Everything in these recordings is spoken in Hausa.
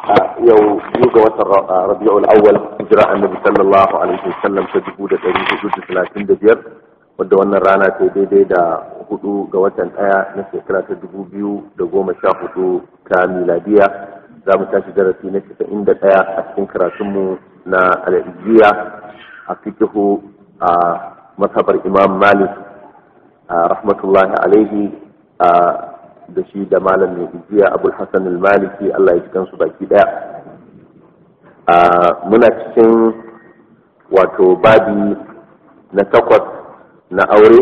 yau biyu ga watan rabi'ul awwal hijira annabi sallallahu alaihi wasallam ta dubu da ɗari hudu da talatin da biyar wadda wannan rana ta daidai da hudu ga watan ɗaya na shekara ta dubu biyu da goma sha hudu ta miladiya za mu tashi darasi na casa'in da ɗaya a cikin karatunmu na al'ajiya a fikihu a masabar imam malik rahmatullahi alaihi da shi da malam mai ijiya abul hassan al-maliki allah ya ji kansu baki daya muna cikin wato babi na takwas na aure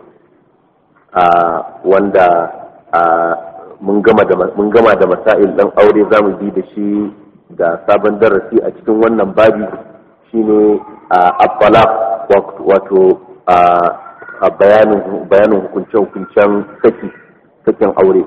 wanda mun gama da masail ɗan aure za mu bi da shi da sabon darasi a cikin wannan babi shine a wato a bayanin hukunce-hukuncen saki sakin aure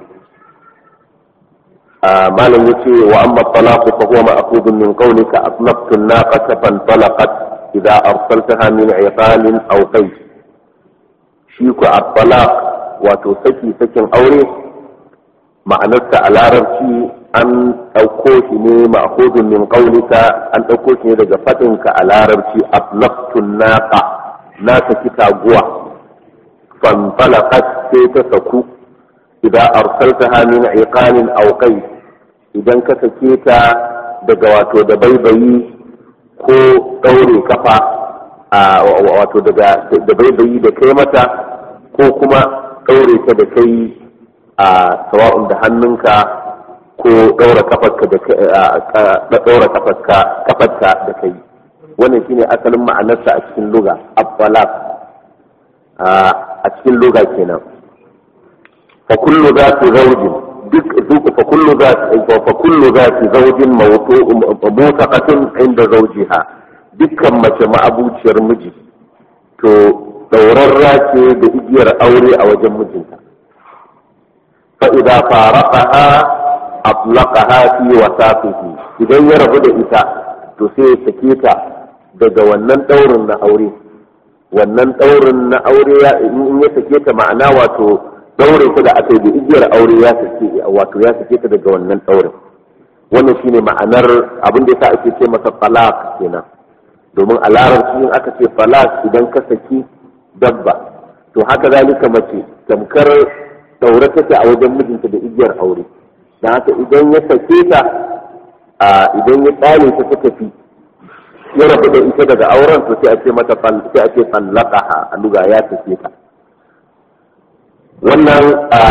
malam ya ce wa amma talaku fa huwa ma'khudun min qawlika atlaqtu an-naqata fan talaqat idza arsaltaha min iqalin aw qayt shi ku at-talaq wato saki sakin aure ma'anarsa a larabci an ɗauko shi ne ma'khudun min qawlika an ɗauko shi ne daga faɗinka a larabci atlaqtu an-naqa na saki taguwa fan talaqat sai ta saku idan arsaltaha min iqalin aw qais idan ka sake ta daga wato da baibayi ko daure kafa wato daga da baibayi da kai mata ko kuma daure ta da kai a sawa'un da hannunka ko daura kafarka da daura kafarka kafarka da kai wannan shine asalin ma'anarsa a cikin luga abbalak a cikin luga kenan فكل ذات زوج فكل ذات فكل ذات زوج موثقة عند زوجها dukkan mace ma'abuciyar miji to ɗaurarra ce da igiyar aure a wajen mijinta fa'ida faraqaha atlaqaha fi wasafihi idan ya rabu da ita to sai ya sake ta daga wannan ɗaurin na aure wannan ɗaurin na aure in ya sake ta ma'ana wato daure ta da aka yi da igiyar aure ya sake wato ya sake ta daga wannan daurin wannan shine ma'anar abin da yasa ake ce masa falak kenan domin a larabci in aka ce falak idan ka saki dabba to haka zalika mace tamkar daure take a wajen mijinta da igiyar aure dan haka idan ya sake ta idan ya tsale ta ta tafi ya rabu da ita daga auren to sai a ce mata sai a ce fallaqaha a luga ya sake ta wannan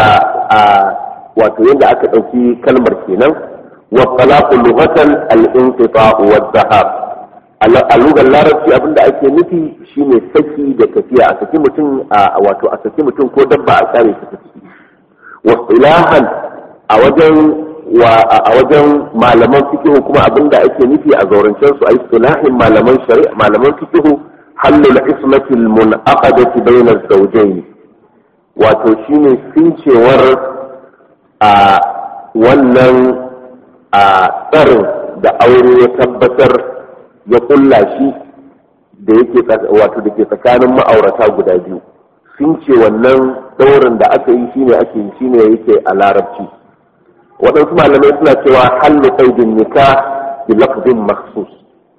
wato yadda aka ɗauki kalmar kenan wa talaqu lughatan al-inqita'u wa dhahab a lugar larabci abinda ake nufi shine saki da tafiya a saki mutum wato a saki mutum ko dabba a kare shi tafi wa ilahan a wajen wa a wajen malaman fikihu kuma abinda ake nufi a zaurancen su a istilahin malaman shari'a malaman fikihu halul ismati al-munaqadati bayna az-zawjayn wato shine sincewar a wannan a tsarin da aure ya tabbatar ya kulla shi da yake wato da ke tsakanin ma'aurata guda biyu since wannan daurin da aka yi shine ake yi shine yake a larabci waɗansu malamai suna cewa hallu qaidin nikah bi lafzin makhsus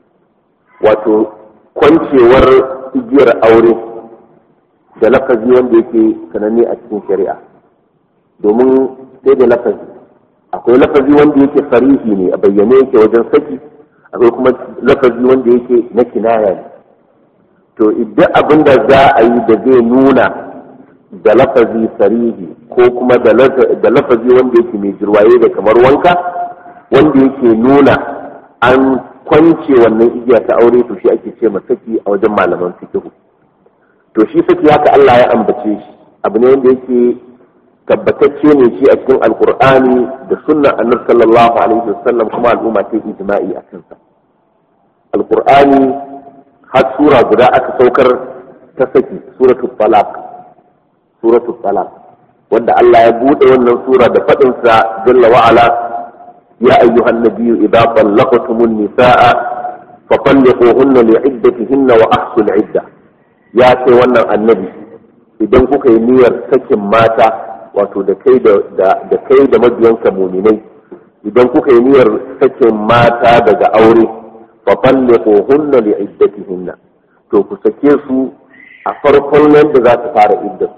wato kwancewar igiyar aure da lafazi wanda yake sananne a cikin shari'a domin sai da lafazi akwai lafazi wanda yake farihi ne a bayyane yake wajen saki akwai kuma lafazi wanda yake na kinaya ne to idan abin da za a yi da zai nuna da lafazi farihi ko kuma da lafazi wanda yake mai jirwaye da kamar wanka wanda yake nuna an kwance wannan igiya ta aure to shi ake ce saki a wajen malaman fikihu to shi saki haka Allah ya ambace shi abu ne wanda yake tabbatacce ne shi a cikin alkur'ani da sunnan annabi sallallahu alaihi wasallam kuma al'umma ta ijma'i a kansa alkur'ani har sura guda aka saukar ta saki suratul talaq suratul talaq wanda Allah ya bude wannan sura da fadin sa jalla wa ala ya ayyuhan nabiyyu idza talaqtumun nisaa fatalliquhunna li'iddatihinna wa ahsul 'iddah ya ce wannan annabi idan kuka yi niyyar sakin mata wato da kai da kai da mabiyanka muminai idan kuka yi niyyar sakin mata daga aure fa talliquhunna li iddatihinna to ku sake su a farkon nan da za su fara iddat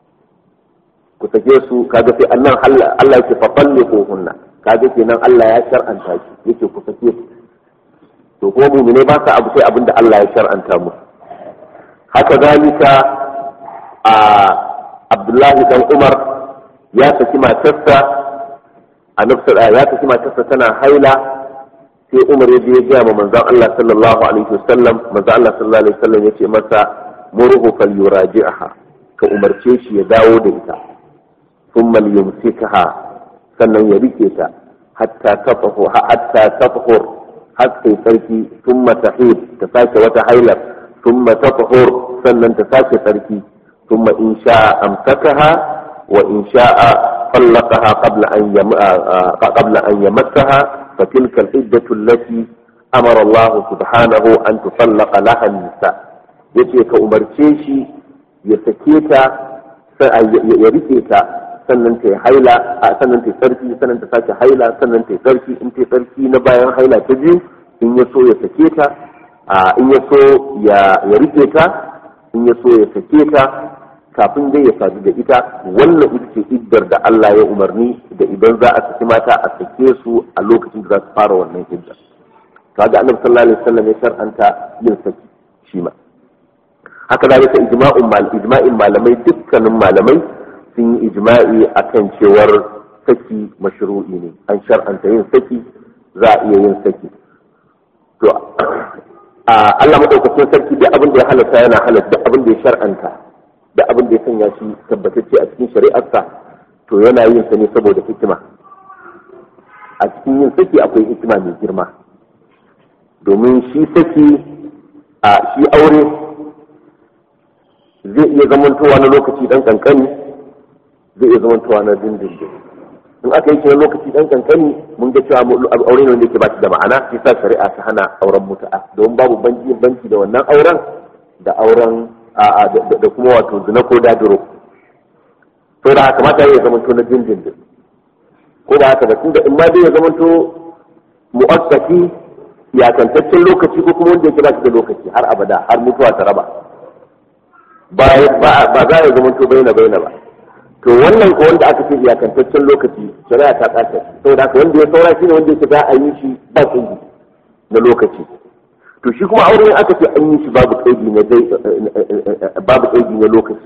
ku sake su kaga sai annan Allah yake fa talliquhunna kaga kenan Allah ya shar'anta shi yake ku sake su to kuma mu'mine ba sa abu sai abin da Allah ya shar'anta mu haka zalika a Abdullahi dan Umar ya saki matarsa a nafsar ya saki matarsa tana haila sai Umar ya je ya gaya ma manzon Allah sallallahu alaihi wasallam manzon Allah sallallahu alaihi wasallam yace masa murhu falyuraji'aha ka umarce shi ya dawo da ita thumma liyumsikaha sannan ya rike ta hatta tafahu hatta tafhur hatta tsarki thumma tahid ta sake wata hailar thumma tafhur sannan ta sake tsarki thumma in sha'a amsakaha wa in sha'a طلقها قبل أن يم... قبل أن يمسها فتلك العدة التي أمر الله سبحانه أن تطلق لها النساء yace ka umarce shi ya sake ta ya rike ta sannan ta haila sannan ta sarki sannan ta sake haila sannan ta sarki in ta sarki na bayan haila ta biyu in ya so ya sake ta in ya so ya rike ta in ya so ya sake ta kafin dai ya sadu da ita wannan ita ce iddar da Allah ya umarni da idan za a saki mata a sake su a lokacin da za su fara wannan iddar kaga annabi sallallahu alaihi wasallam ya shar'anta yin saki shi ma haka da yake ijma'un mal ijma'in malamai dukkanin malamai sun yi ijma'i akan cewar saki mashru'i ne an shar'anta yin saki za a iya yin saki to Allah madaukakin sarki da abin da ya halatta yana halatta abin da ya shar'anta da abin da ya sanya shi tabbatacce a cikin shari'arsa to yana yin sa ne saboda hikima a cikin yin saki akwai hikima mai girma domin shi saki a shi aure zai iya zamantowa na lokaci dan kankani zai iya zamantowa na dindindin in aka yi na lokaci dan kankani mun ga cewa aure ne wanda yake ba shi da ma'ana sai sa shari'a ta hana auren mutu'a domin babu banki banki da wannan auren da auren da kuma wato zina ko dadiro to da haka mata ya zama to na dindindin ko da haka da tunda in ma dai ya zama to mu'assasi iyakantaccen lokaci ko kuma wanda yake ba shi da lokaci har abada har mutuwa ta raba ba ba za ya zama to baina baina ba to wannan ko wanda aka ce iyakantaccen lokaci shari'a ta kace saboda haka wanda ya saura shi ne wanda yake za a yi shi ba tsingi na lokaci to shi kuma aure aka ce an yi shi babu kaidi na dai babu kaidi na lokaci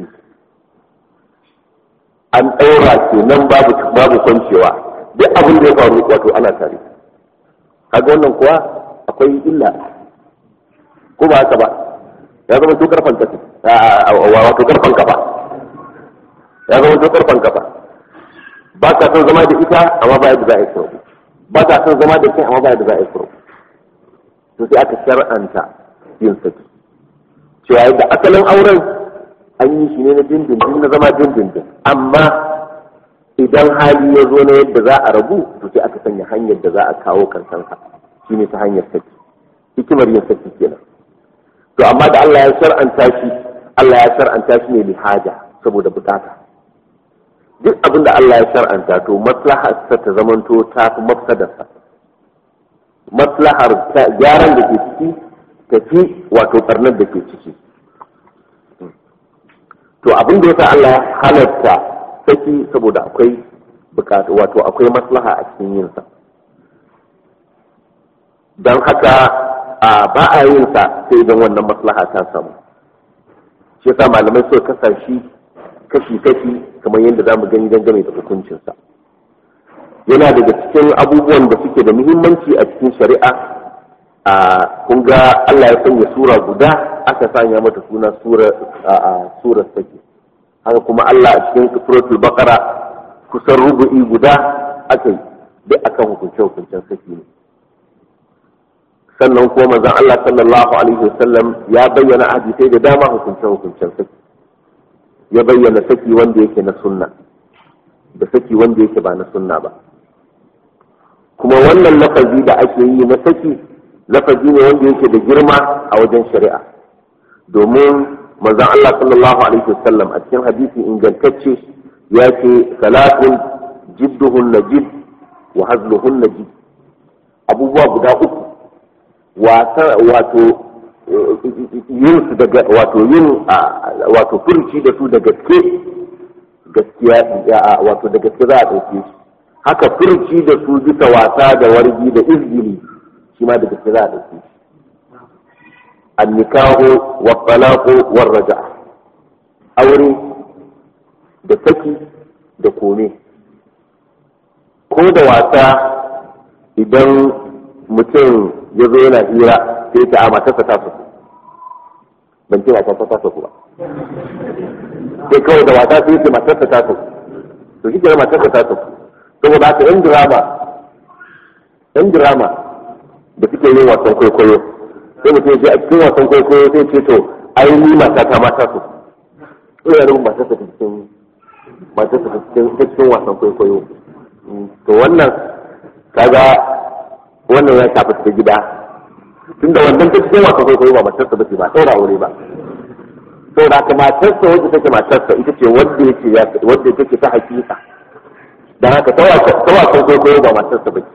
an ɗaura kenan babu babu kwancewa duk abin da ya faru wato ana tare kaga wannan kuwa akwai illa ko ba haka ba ya zama to karfan kafa wato karfan kafa ya zama to karfan kafa ba ka son zama da ita amma ba yadda za a yi kuro ba ka son zama da kai amma ba yadda za a yi kuro to sai aka shar'anta yin saki cewa yadda asalin auren an yi shi ne na dindindin na zama dindindin amma idan hali ya zo na yadda za a rabu to sai aka sanya hanyar da za a kawo kansansa shi ne ta hanyar saki hikimar yin saki kenan to amma da Allah ya shar'anta shi Allah ya shar'anta shi ne lihaja saboda bukata duk abin da Allah ya shar'anta to maslahar ta zamanto ta fi mafsadarsa maslahar gyaran da ke ciki tafi wato barnar da ke ciki to abin da yasa Allah ya halatta saki saboda akwai bukatu wato akwai maslaha a cikin yin sa don haka a ba a yin sa sai idan wannan maslaha ta samu shi yasa malamai suka kasa shi kashi-kashi kamar yadda za mu gani dangane da hukuncinsa yana daga cikin abubuwan da suke da muhimmanci a cikin shari'a a kun ga Allah ya sanya sura guda aka sanya mata suna sura sura sake haka kuma Allah a cikin suratul baqara kusan rubu'i guda aka yi duk akan hukunce hukuncen saki ne sannan kuma manzon Allah sallallahu alaihi wasallam ya bayyana hadisai da dama hukunce hukuncen saki ya bayyana saki wanda yake na sunna da saki wanda yake ba na sunna ba kuma wannan lafazi da ake yi na saki lafazi ne wanda yake da girma a wajen shari'a domin manzon Allah sallallahu alaihi wasallam a cikin hadisi ingantacce ya ce salatun jidduhun najid wa hazluhunna ji abubuwa guda uku wato yin su daga wato yin wato furci da su da gaske gaskiya wato da gaske za a ɗauke shi haka furci da su bisa wasa da wargi da izgili shi ma da gaske za a ɗauke shi annikahu wa talaqu war raja aure da saki da kome ko da wasa idan mutum ya zo yana hira sai ta a matarsa ta su ban ce matarsa ta su ba sai kawai da wasa sai ce matarsa ta su to shi ke matarsa ta su saboda haka yan drama yan drama da suke yin wasan kwaikwayo sai mutum ya je a cikin wasan kwaikwayo sai ce to ai ni mata ta mata su ina nufin matarsa ta cikin matarsa ta cikin wasan kwaikwayo to wannan kaga wannan ya shafi ta gida tunda wannan ta cikin wasan kwaikwayo ba matarsa ba ce ba ɗaura aure ba saboda haka matarsa wacce take matarsa ita ce wanda yake ya wanda take ta hakika dan haka ta wasan kwaikwayo ba matarsa ba ce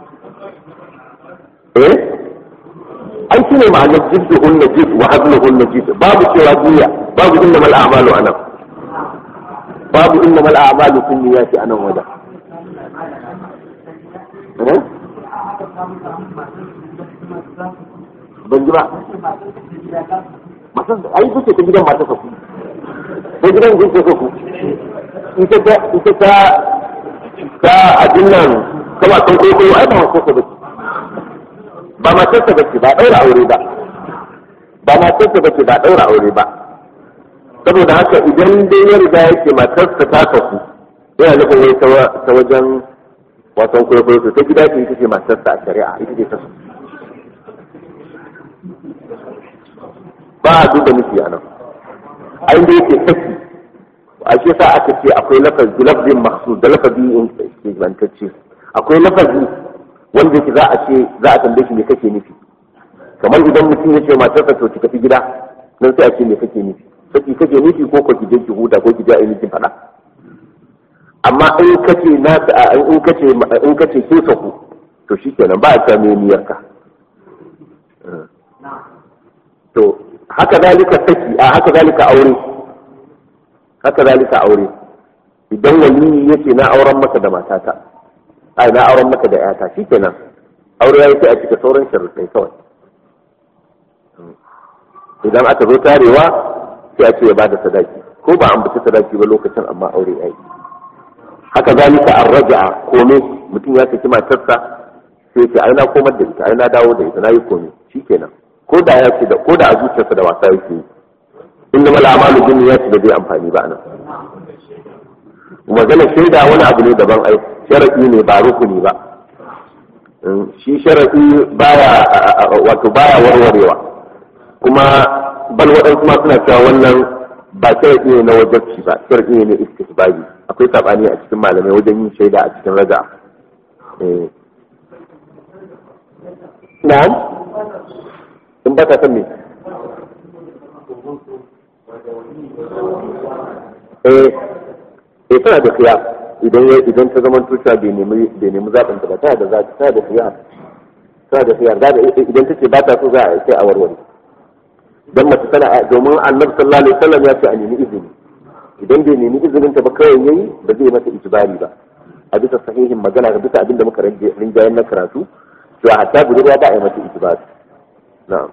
eh ai shine ma'anar jiddu hunna jidd wa hazlu hunna jidd babu cewa jiya babu innamal a'malu anan babu innamal a'malu kunniyati anan wajen ban ji ba masu ai kuke ta gidan mata ku ko gidan kuke so ku ita ta ita ta ta abin nan ta wasan kwaikwayo ai ba matarsa bace ba matarsa bace ba daura aure ba ba matarsa bace ba daura aure ba saboda haka idan dai ya riga yake matarsa ta kafu yana nufin wai ta wajen wasan kwaikwayo to ta gida ce ita ce matarsa a shari'a ita ce ta su ba a duba miki a nan a inda yake saki a shi sa aka ce akwai lafazi lafazin mahsus da lafazi ingantacce akwai lafazi wanda yake za a ce za a tambaye shi me kake nufi kamar idan mutum ya ce matarsa to ki tafi gida nan sai a ce me kake nufi saki kake nufi ko ko ki je ki huta ko ki je a yi miki faɗa amma in kace na in kace in kace ke saku to shikenan ba a ta me niyyarka to haka zalika saki a haka zalika aure haka zalika aure idan waliyi yace na auren maka da matata ai na auren maka da yata shikenan aure ya yi a cika sauran sharuɗai kawai idan aka zo tarewa sai a ce ya bada sadaki ko ba an bata sadaki ba lokacin amma aure ya yi haka zalika an raja'a kome mutum ya saki matarsa sai ce ai na komar da ita ai na dawo da ita na yi kome shikenan ko da ya ce da ko da a zuciyarsa da wasa yake yi inda mala amalu bin ya ce da zai amfani ba nan magana shaida wani abu ne daban ai sharadi ne ba rukuni ba shi sharadi baya wato baya warwarewa kuma bal waɗansu ma suna cewa wannan ba sharadi ne na wajabci ba sharadi ne na istisbabi akwai sabani a cikin malamai wajen yin shaida a cikin raga na'am in ba ka san me eh eh tana da khiyar idan idan ta zama tuta bai nemi bai nemi zaɓin ta ba tana da zaɓi tana da khiyar tana da khiyar idan ta ce ba ta so za a sai a warware dan mace tana domin annabi sallallahu alaihi wasallam ya ce a nemi izini idan bai nemi izinin ta ba kawai yayi ba zai mata ijbari ba a bisa sahihin magana ga bisa abin da muka rinjayen na karatu to hatta budurwa ba a yi mata ijbari na'am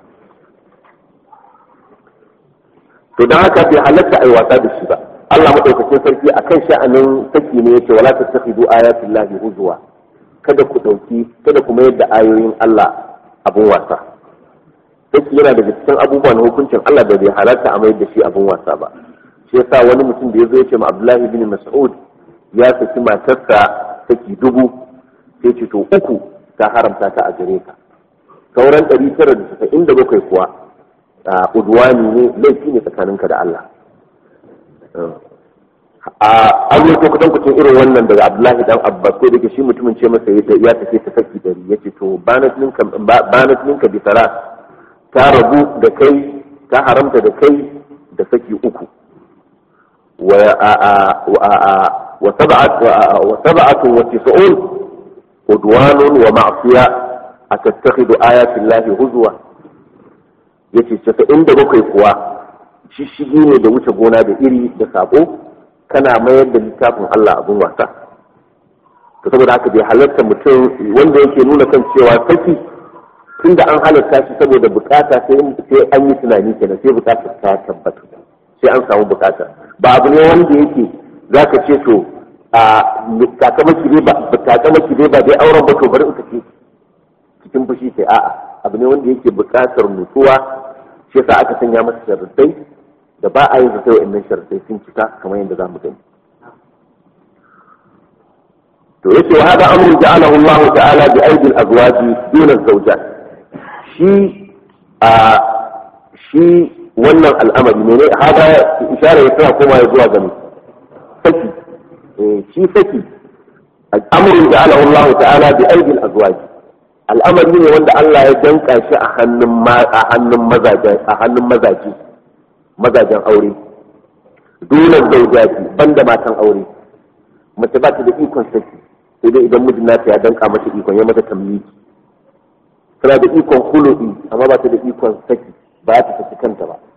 to dan haka bai halatta ai wasa da shi ba Allah madaukakin sarki akan sha'anin saki ne yace wala tattakhidu ayatil lahi huzwa kada ku dauki kada ku mayar da ayoyin Allah abun wasa saki yana daga cikin abubuwan hukuncin Allah da bai halatta a mayar da shi abun wasa ba shi yasa wani mutum da yazo yace ma Abdullahi bin Mas'ud ya saki matarsa saki dubu sai ce to uku ta haramta ta a gare ka sauran 997 kuwa udwani ne laifi ne tsakaninka da Allah a an yi ko kudan kucin irin wannan daga Abdullahi dan Abbas ko da shi mutumin ce masa ya tafi ta saki dari yace to banat minka banat minka bi salat ta rabu da kai ta haramta da kai da saki uku wa wa sab'at wa sab'atu wa tis'un udwanun wa ma'siya atattakhidu ayati llahi huzwa yace casa'in da bakwai kuwa shishigi ne da wuce gona da iri da sabo kana mayar da littafin Allah abin wasa to saboda haka bai halarta mutum wanda yake nuna kan cewa saki tunda an halarta shi saboda bukata sai an yi tunani kenan sai bukatar ta tabbata sai an samu bukata ba abu ne wanda yake zaka ce to a kakamaki dai ba kakamaki dai ba dai auren ba to bari in kace cikin fushi sai a'a abu ne wanda yake bukatar nutsuwa shi yasa aka sanya masa sharuɗai da ba a yin sa sai wa'annan sharuɗai sun cika kamar yadda za mu gani to yace wa hada amru ja'alahu Allah ta'ala bi aidi al-azwaji dun az-zawjat shi a shi wannan al'amari ne ne hada isharar ya tana koma ya zuwa gani saki shi saki amru ja'alahu Allah ta'ala bi aidi al-azwaji al'amari ne wanda Allah ya danka shi a hannun a hannun mazaje a hannun mazaje mazajen aure dole zaujaji banda matan aure mace ba ta da ikon saki sai dai idan mijin nata ya danka mata ikon ya mata tamliki tana da ikon hulu'i amma ba ta da ikon saki ba ta saki kanta ba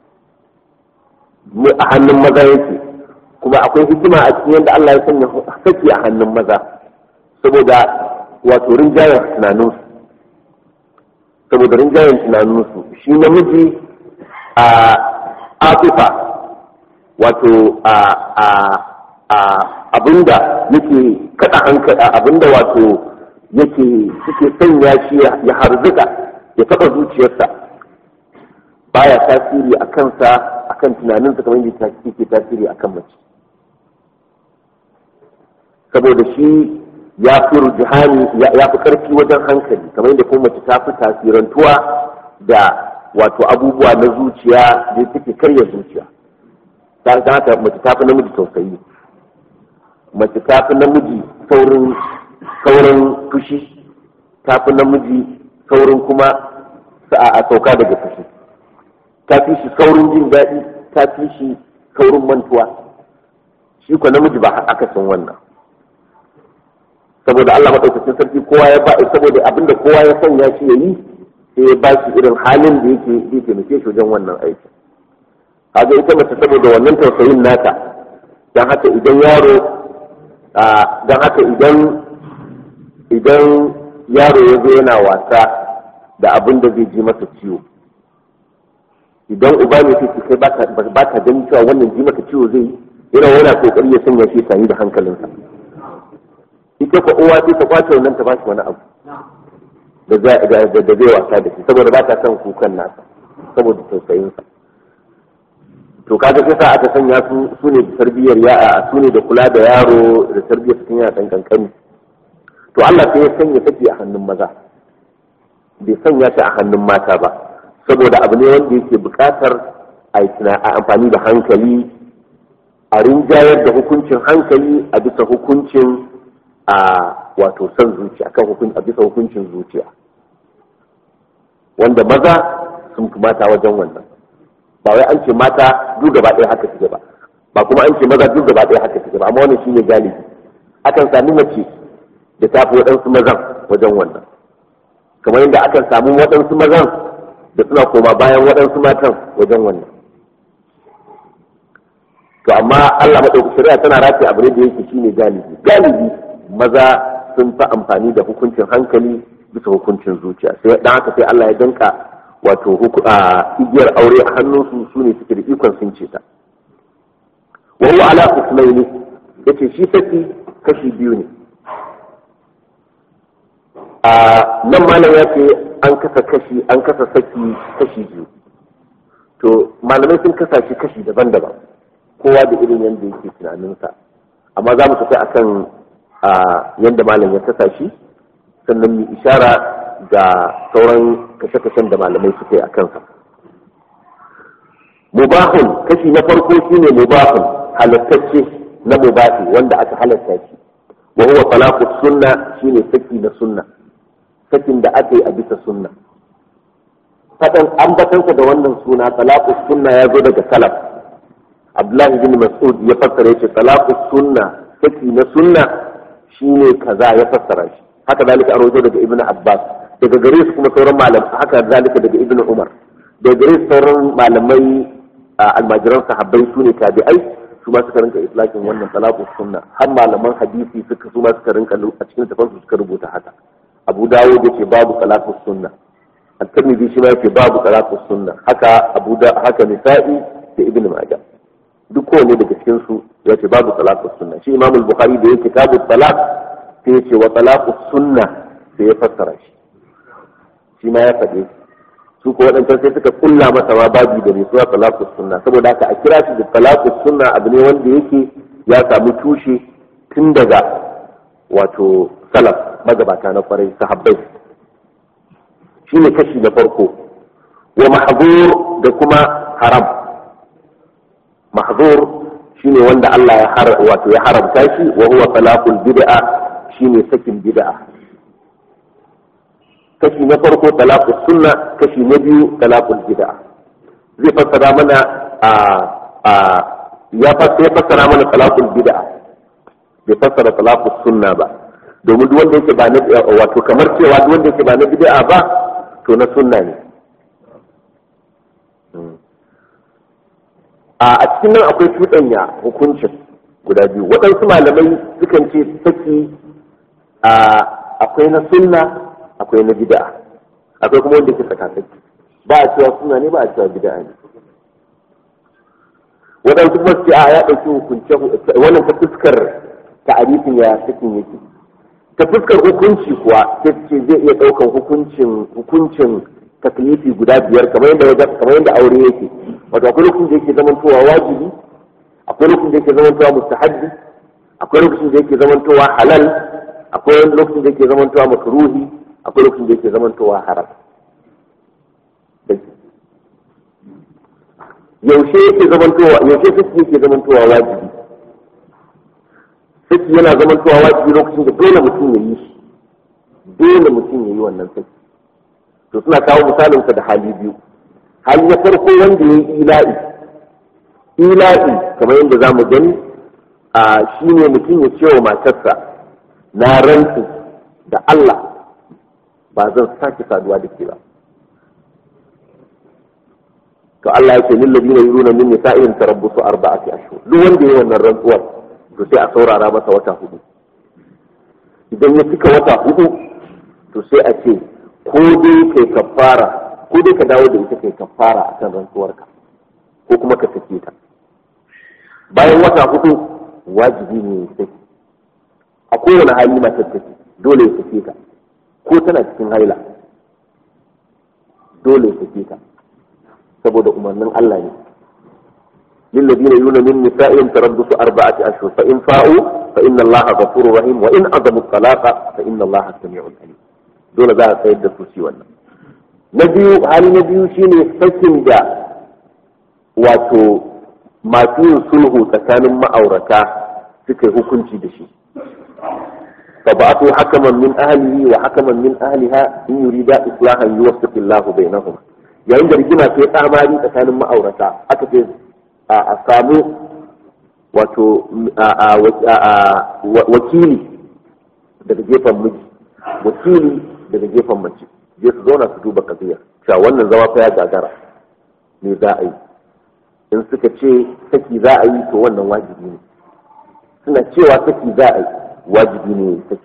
mu a hannun maza yake kuma akwai hikima a cikin yadda Allah ya sanya saki a hannun maza saboda wato rinjayen tunaninsu saboda rinjayen tunaninsu shi namiji a atifa wato a a a abinda yake kada hankali abinda wato yake suke sanya shi ya harzuka ya taba zuciyarsa baya tasiri a kansa a kan tunaninsa kamar yadda yake tasiri a kan mace saboda shi ya fi rujihani ya fi karfi wajen hankali kamar yadda kuma mace ta fi tasirantuwa da wato abubuwa na zuciya da suke karya zuciya ta haka mace ta fi namiji tausayi mace ta fi namiji saurin saurin fushi ta fi namiji saurin kuma a sauka daga fushi ta fi shi saurin jin daɗi ta fi shi saurin mantuwa shi ko namiji ba aka san wannan saboda Allah maɗaukacin sarki kowa ya ba saboda abinda kowa ya sanya shi ya yi sai ya ba shi irin halin da yake zai taimake shi wajen wannan aiki kaga ita mace saboda wannan tausayin nata don haka idan yaro don haka idan idan yaro ya zo yana wasa da abin da zai ji masa ciwo idan uba ne sai kai ba ka ganin cewa wannan ji maka ciwo zai yana yana kokari ya sanya shi sani da hankalinsa ita ko uwa sai ta kwace wannan ta bashi wani abu da zai wasa da shi saboda ba ta son kukan nasa saboda tausayinsa to kaga sai sa aka sanya su su ne da tarbiyyar ya su ne da kula da yaro da tarbiyyar cikin yana dan kankani to Allah sai ya sanya take a hannun maza bai sanya ta a hannun mata ba saboda abu ne wanda yake buƙatar a amfani da hankali a rinjayar da hukuncin hankali a bisa hukuncin a wato son zuciya kan hukunci a bisa hukuncin zuciya wanda maza sun fi mata wajen wannan ba wai an ce mata duk gaba ɗaya haka suke ba ba kuma an ce maza duk gaba ɗaya haka suke ba amma wannan shine galibi akan sami mace da ta fi waɗansu mazan wajen wannan kamar yadda akan samu waɗansu mazan da suna koma bayan waɗansu matan wajen wannan to amma Allah maɗauki shari'a tana rafi abu ne da yake shine galibi galibi maza sun fi amfani da hukuncin hankali bisa hukuncin zuciya sai dan haka sai Allah ya danka wato igiyar aure a hannunsu su ne suke da ikon sun ce ta wa huwa ala qismaini yace shi saki kashi biyu ne a nan malam ya ce an kasa kashi an kasa saki kashi biyu to malamai sun kasa shi kashi daban-daban kowa da irin yadda yake tunaninsa amma za mu tafi akan yadda malam ya kasa shi sannan mu ishara ga sauran kashe-kashen da malamai suke a kansa mubahun kashi na farko shine mubahun halattacce na mubahi wanda aka halatta shi wa huwa talaqu sunna shine saki na sunna sakin da aka yi a bisa sunna fadan ambatansa da wannan suna talaqu sunna ya zo daga salaf abdullahi bin mas'ud ya fassara yace talaqu sunna saki na sunna shine kaza ya fassara shi haka zalika an rawaito daga ibnu abbas daga gare su kuma sauran malam haka zalika daga ibnu umar daga gare su sauran malamai almajiran sahabbai su ne tabi'ai su ma suka rinka islakin wannan talaqus sunna har malaman hadisi suka su ma suka rinka a cikin tafansu suka rubuta haka abu dawo da ce babu talaqus sunna at-tirmidhi shi ma yake babu talaqus sunna haka abu da haka nisa'i da ibnu majah duk kowane daga cikin su ya ce babu talaqus sunna shi imam al-bukhari da yake kitabu talaq sai ya ce wa talaqus sunna sai ya fassara shi shi ma ya faɗe su ko waɗancan sai suka kulla masa ma babi da mai suna talaqus sunna saboda haka a kira shi da talaqus sunna abu ne wanda yake ya samu tushe tun daga wato salaf magabata na kwarai sahabbai shi ne kashi na farko wa mahzur da kuma haram mahzur shine wanda Allah ya har wato ya haramta shi wa huwa talaqul bid'a shine sakin bid'a kashi na farko talaqus sunna kashi na biyu talaqul bid'a zai fassara mana a a ya fassara mana talaqul bid'a bai fassara talaqus sunna ba domin duk wanda yake ba na wato kamar cewa duk wanda yake ba na bid'a ba to na sunna ne a cikin nan akwai cuɗanya hukuncin guda biyu waɗansu malamai sukan ce saki akwai na sunna akwai na bid'a akwai kuma wanda ke tsakatsaki ba a cewa sunna ne ba a cewa bid'a ne waɗansu kuma su ce a ya ɗauki hukunce wannan ta fuskar ta'arifin ya sakin yake ta fuskar hukunci kuwa sai ce zai iya ɗaukar hukuncin hukuncin taklifi guda biyar kamar yadda kamar yadda aure yake wato akwai lokacin da yake zamantowa wajibi akwai lokacin da yake zamantowa mustahabbi akwai lokacin da yake zamantowa halal akwai lokacin da yake zamantowa makruhi akwai lokacin da yake zamantowa haram yaushe yake zamantowa yaushe saki yake zamantowa wajibi saki yana zamantowa wajibi lokacin da dole mutum ya yi shi dole mutum ya yi wannan saki to suna kawo misalinsa da hali biyu hali na farko wanda ya yi ila'i ila'i kamar yadda za mu gani a shi ne mutum ya ce wa matarsa na rantsu da Allah ba zan sake saduwa da ke ba to Allah ya ce lil ladina yuruna min nisa'in tarabbusu arba'ati ashhur duk wanda yayi wannan rantsuwar to sai a saurara masa wata hudu idan ya cika wata hudu to sai a ce ko dai kai kafara ko dai ka dawo da ita kai kafara akan rantsuwarka ko kuma ka sake ta bayan wata hudu wajibi ne ya sake a kowane hali matar take dole ya sake ta ko tana cikin haila dole ya sake ta saboda umarnin Allah ne للذين يولون من نسائهم تربص أربعة أشهر فإن فاءوا فإن الله غفور رحيم وإن عظموا الطلاق فإن الله سميع عليم dole za a tsayar da su shi wannan na biyu hali na biyu shine sakin da wato masu yin sulhu tsakanin ma'aurata suka yi hukunci da shi fa ba'athu hakaman min ahlihi wa hakaman min ahliha in yurida islahan yuwaffiq Allahu bainahum yayin da rigima ta tsamari tsakanin ma'aurata aka ce a samu wato wakili daga gefen miji wakili daga gefen mace je su zauna su duba kaziya cewa wannan zama fa ya gagara me za a yi in suka ce saki za a yi to wannan wajibi ne suna cewa saki za a yi wajibi ne saki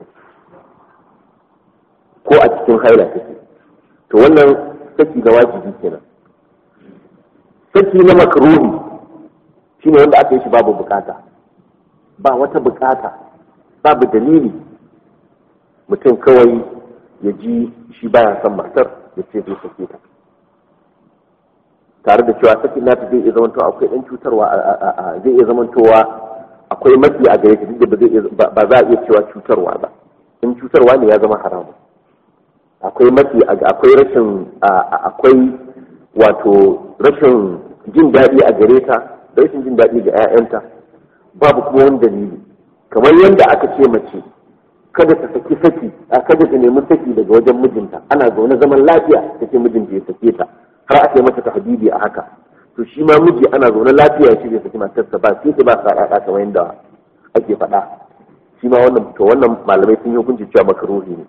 ko a cikin haila take to wannan saki na wajibi kenan saki na makruhi shine wanda aka yi shi babu bukata ba wata bukata babu dalili mutum kawai ya ji shi baya son matar ya ce zai sake ta tare da cewa sakin nata zai iya zamantowa akwai ɗan cutarwa zai iya zamantowa akwai matsi a gare ta duk da ba za a iya cewa cutarwa ba in cutarwa ne ya zama haramu akwai matsi akwai rashin akwai wato rashin jin daɗi a gare ta da rashin jin daɗi ga 'ya'yanta babu kuma wani dalili kamar yadda aka ce mace kada ta saki saki a kada ta nemi saki daga wajen mijinta ana zaune zaman lafiya ta ce mijinta ya sake ta har aka yi mata tahdidi a haka to shi ma miji ana zaune lafiya ya ce zai saki matarsa ba sai ba sa ɗaɗa kamar yadda ake faɗa shi ma wannan to wannan malamai sun yi hukunci cewa makaruhi ne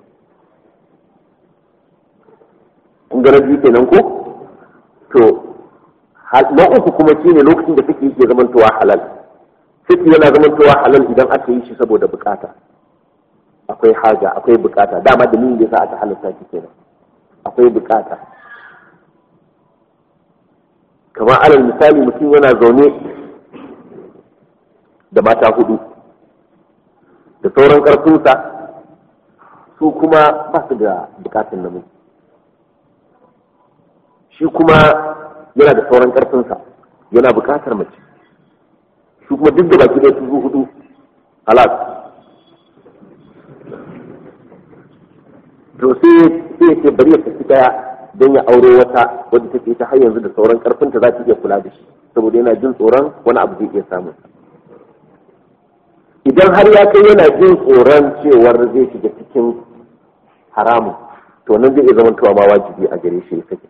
kun ga biyu kenan ko to na uku kuma shine lokacin da suke yake zamantowa halal suke yana zamantowa halal idan aka yi shi saboda bukata akwai haja akwai bukata dama dalilin da yasa aka halatta shi kenan akwai bukata kamar alal misali mutum yana zaune da mata hudu da sauran karfinsa su kuma ba su da bukatun namiji shi kuma yana da sauran karfinsa yana bukatar mace shi kuma duk da baki ɗaya su zo hudu halas to sai sai ce bari ya tafi daya don ya aure wata wadda take ta har yanzu da sauran karfinta za ta iya kula da shi saboda yana jin tsoron wani abu zai iya samu idan har ya kai yana jin tsoron cewar zai shiga cikin haramun to nan zai iya zamantowa ma wajibi a gare shi ya sake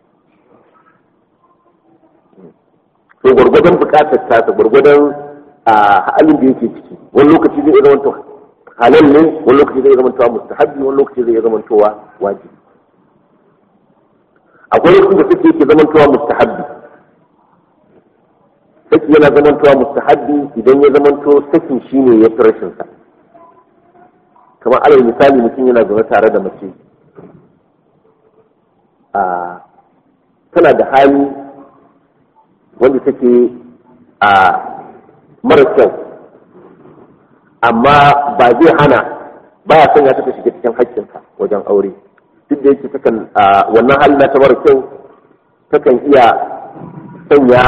to gwargwadon bukatar tasa gwargwadon a halin da yake ciki wani lokaci zai zama to halal ne wani lokaci zai zama to mustahabbi wani lokaci zai zama to wajibi akwai lokacin da take yake zama to mustahabbi saki yana zama to mustahabbi idan ya zama to sakin shine ya fi rashin sa kamar alal misali mutum yana zaune tare da mace a tana da hali wanda take a mara kyau amma ba zai hana ba ya sanya ta shiga cikin haƙƙinka wajen aure duk da yake takan wannan hali na ta mara kyau takan iya sanya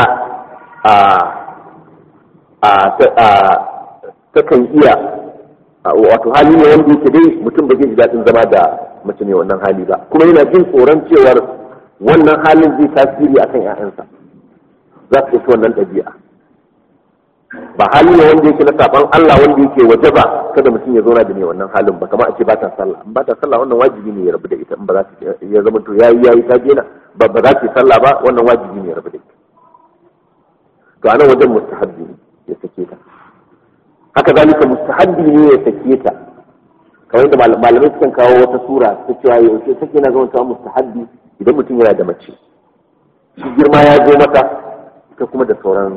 a takan iya wato hali ne wanda yake dai mutum ba zai ji daɗin zama da mace ne wannan hali ba kuma yana jin tsoron cewar wannan halin zai tasiri akan 'ya'yansa za su ɗauki wannan ɗabi'a ba hali ne wanda yake na saban Allah wanda yake waje ba kada mutum ya zauna da ne wannan halin ba kamar a ce ba ta sallah in ba ta sallah wannan wajibi ne ya rabu da ita in ba za ta ya zama to yayi yayi ta dena ba ba za ta sallah ba wannan wajibi ne ya rabu da ita to anan wajen mustahabbi ne ya sake ta haka zalika mustahabbi ne ya sake ta kamar yadda malamai sukan kawo wata sura ta cewa yaushe sake na zama ta mustahabbi idan mutum yana da mace shi girma ya zo mata ita kuma da sauran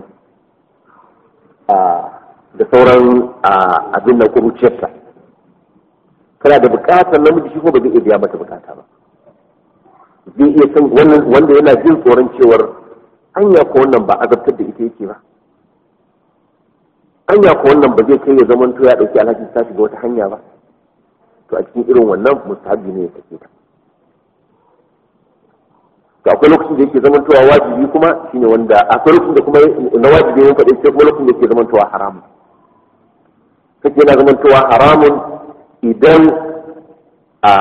da sauran abin nan kuruciyarta kana da bukatar namiji shi ko ba zai iya biya mata bukata ba zai iya san wanda yana jin tsoron cewar anya ko wannan ba azabtar da ita yake ba anya ko wannan ba zai kai ya zaman to ya dauki alhakin ta shiga wata hanya ba to a cikin irin wannan mustahabi ne ya take ta to akwai lokacin da yake zamantowa wajibi kuma shine wanda akwai lokacin da kuma na wajibi ne faɗi sai kuma lokacin da yake zamantowa haramun kake yana zamantowa haramun idan a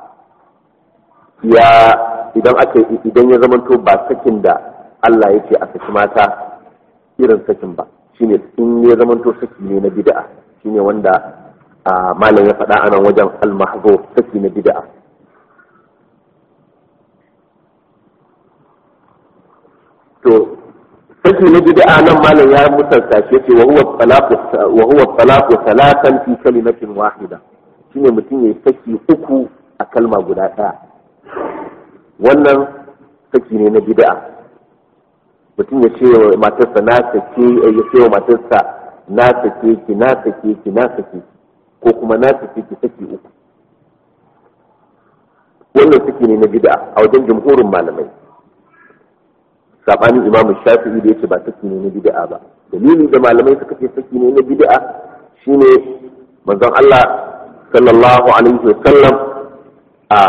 ya idan aka idan ya zamanto ba sakin da Allah yake a saki mata irin sakin ba shine in ya zamanto saki ne na bid'a shine wanda malam ya faɗa anan wajen al-mahzuf saki na bid'a to saki na bid'a nan malam ya musanta shi yace wa huwa talaqu wa huwa talaqu salatan fi kalimatin wahida shine mutum yayi saki uku a kalma guda daya wannan saki ne na bid'a mutum ya ce wa matarsa na sake ya ce wa matarsa na sake ki na sake ki na sake ko kuma na sake ki saki uku wannan saki ne na bid'a a wajen jumhurin malamai sabanin imamu shafi'i da yace ba saki ne na bid'a ba dalili da malamai suka ce saki ne na bid'a shine manzon Allah sallallahu alaihi wasallam a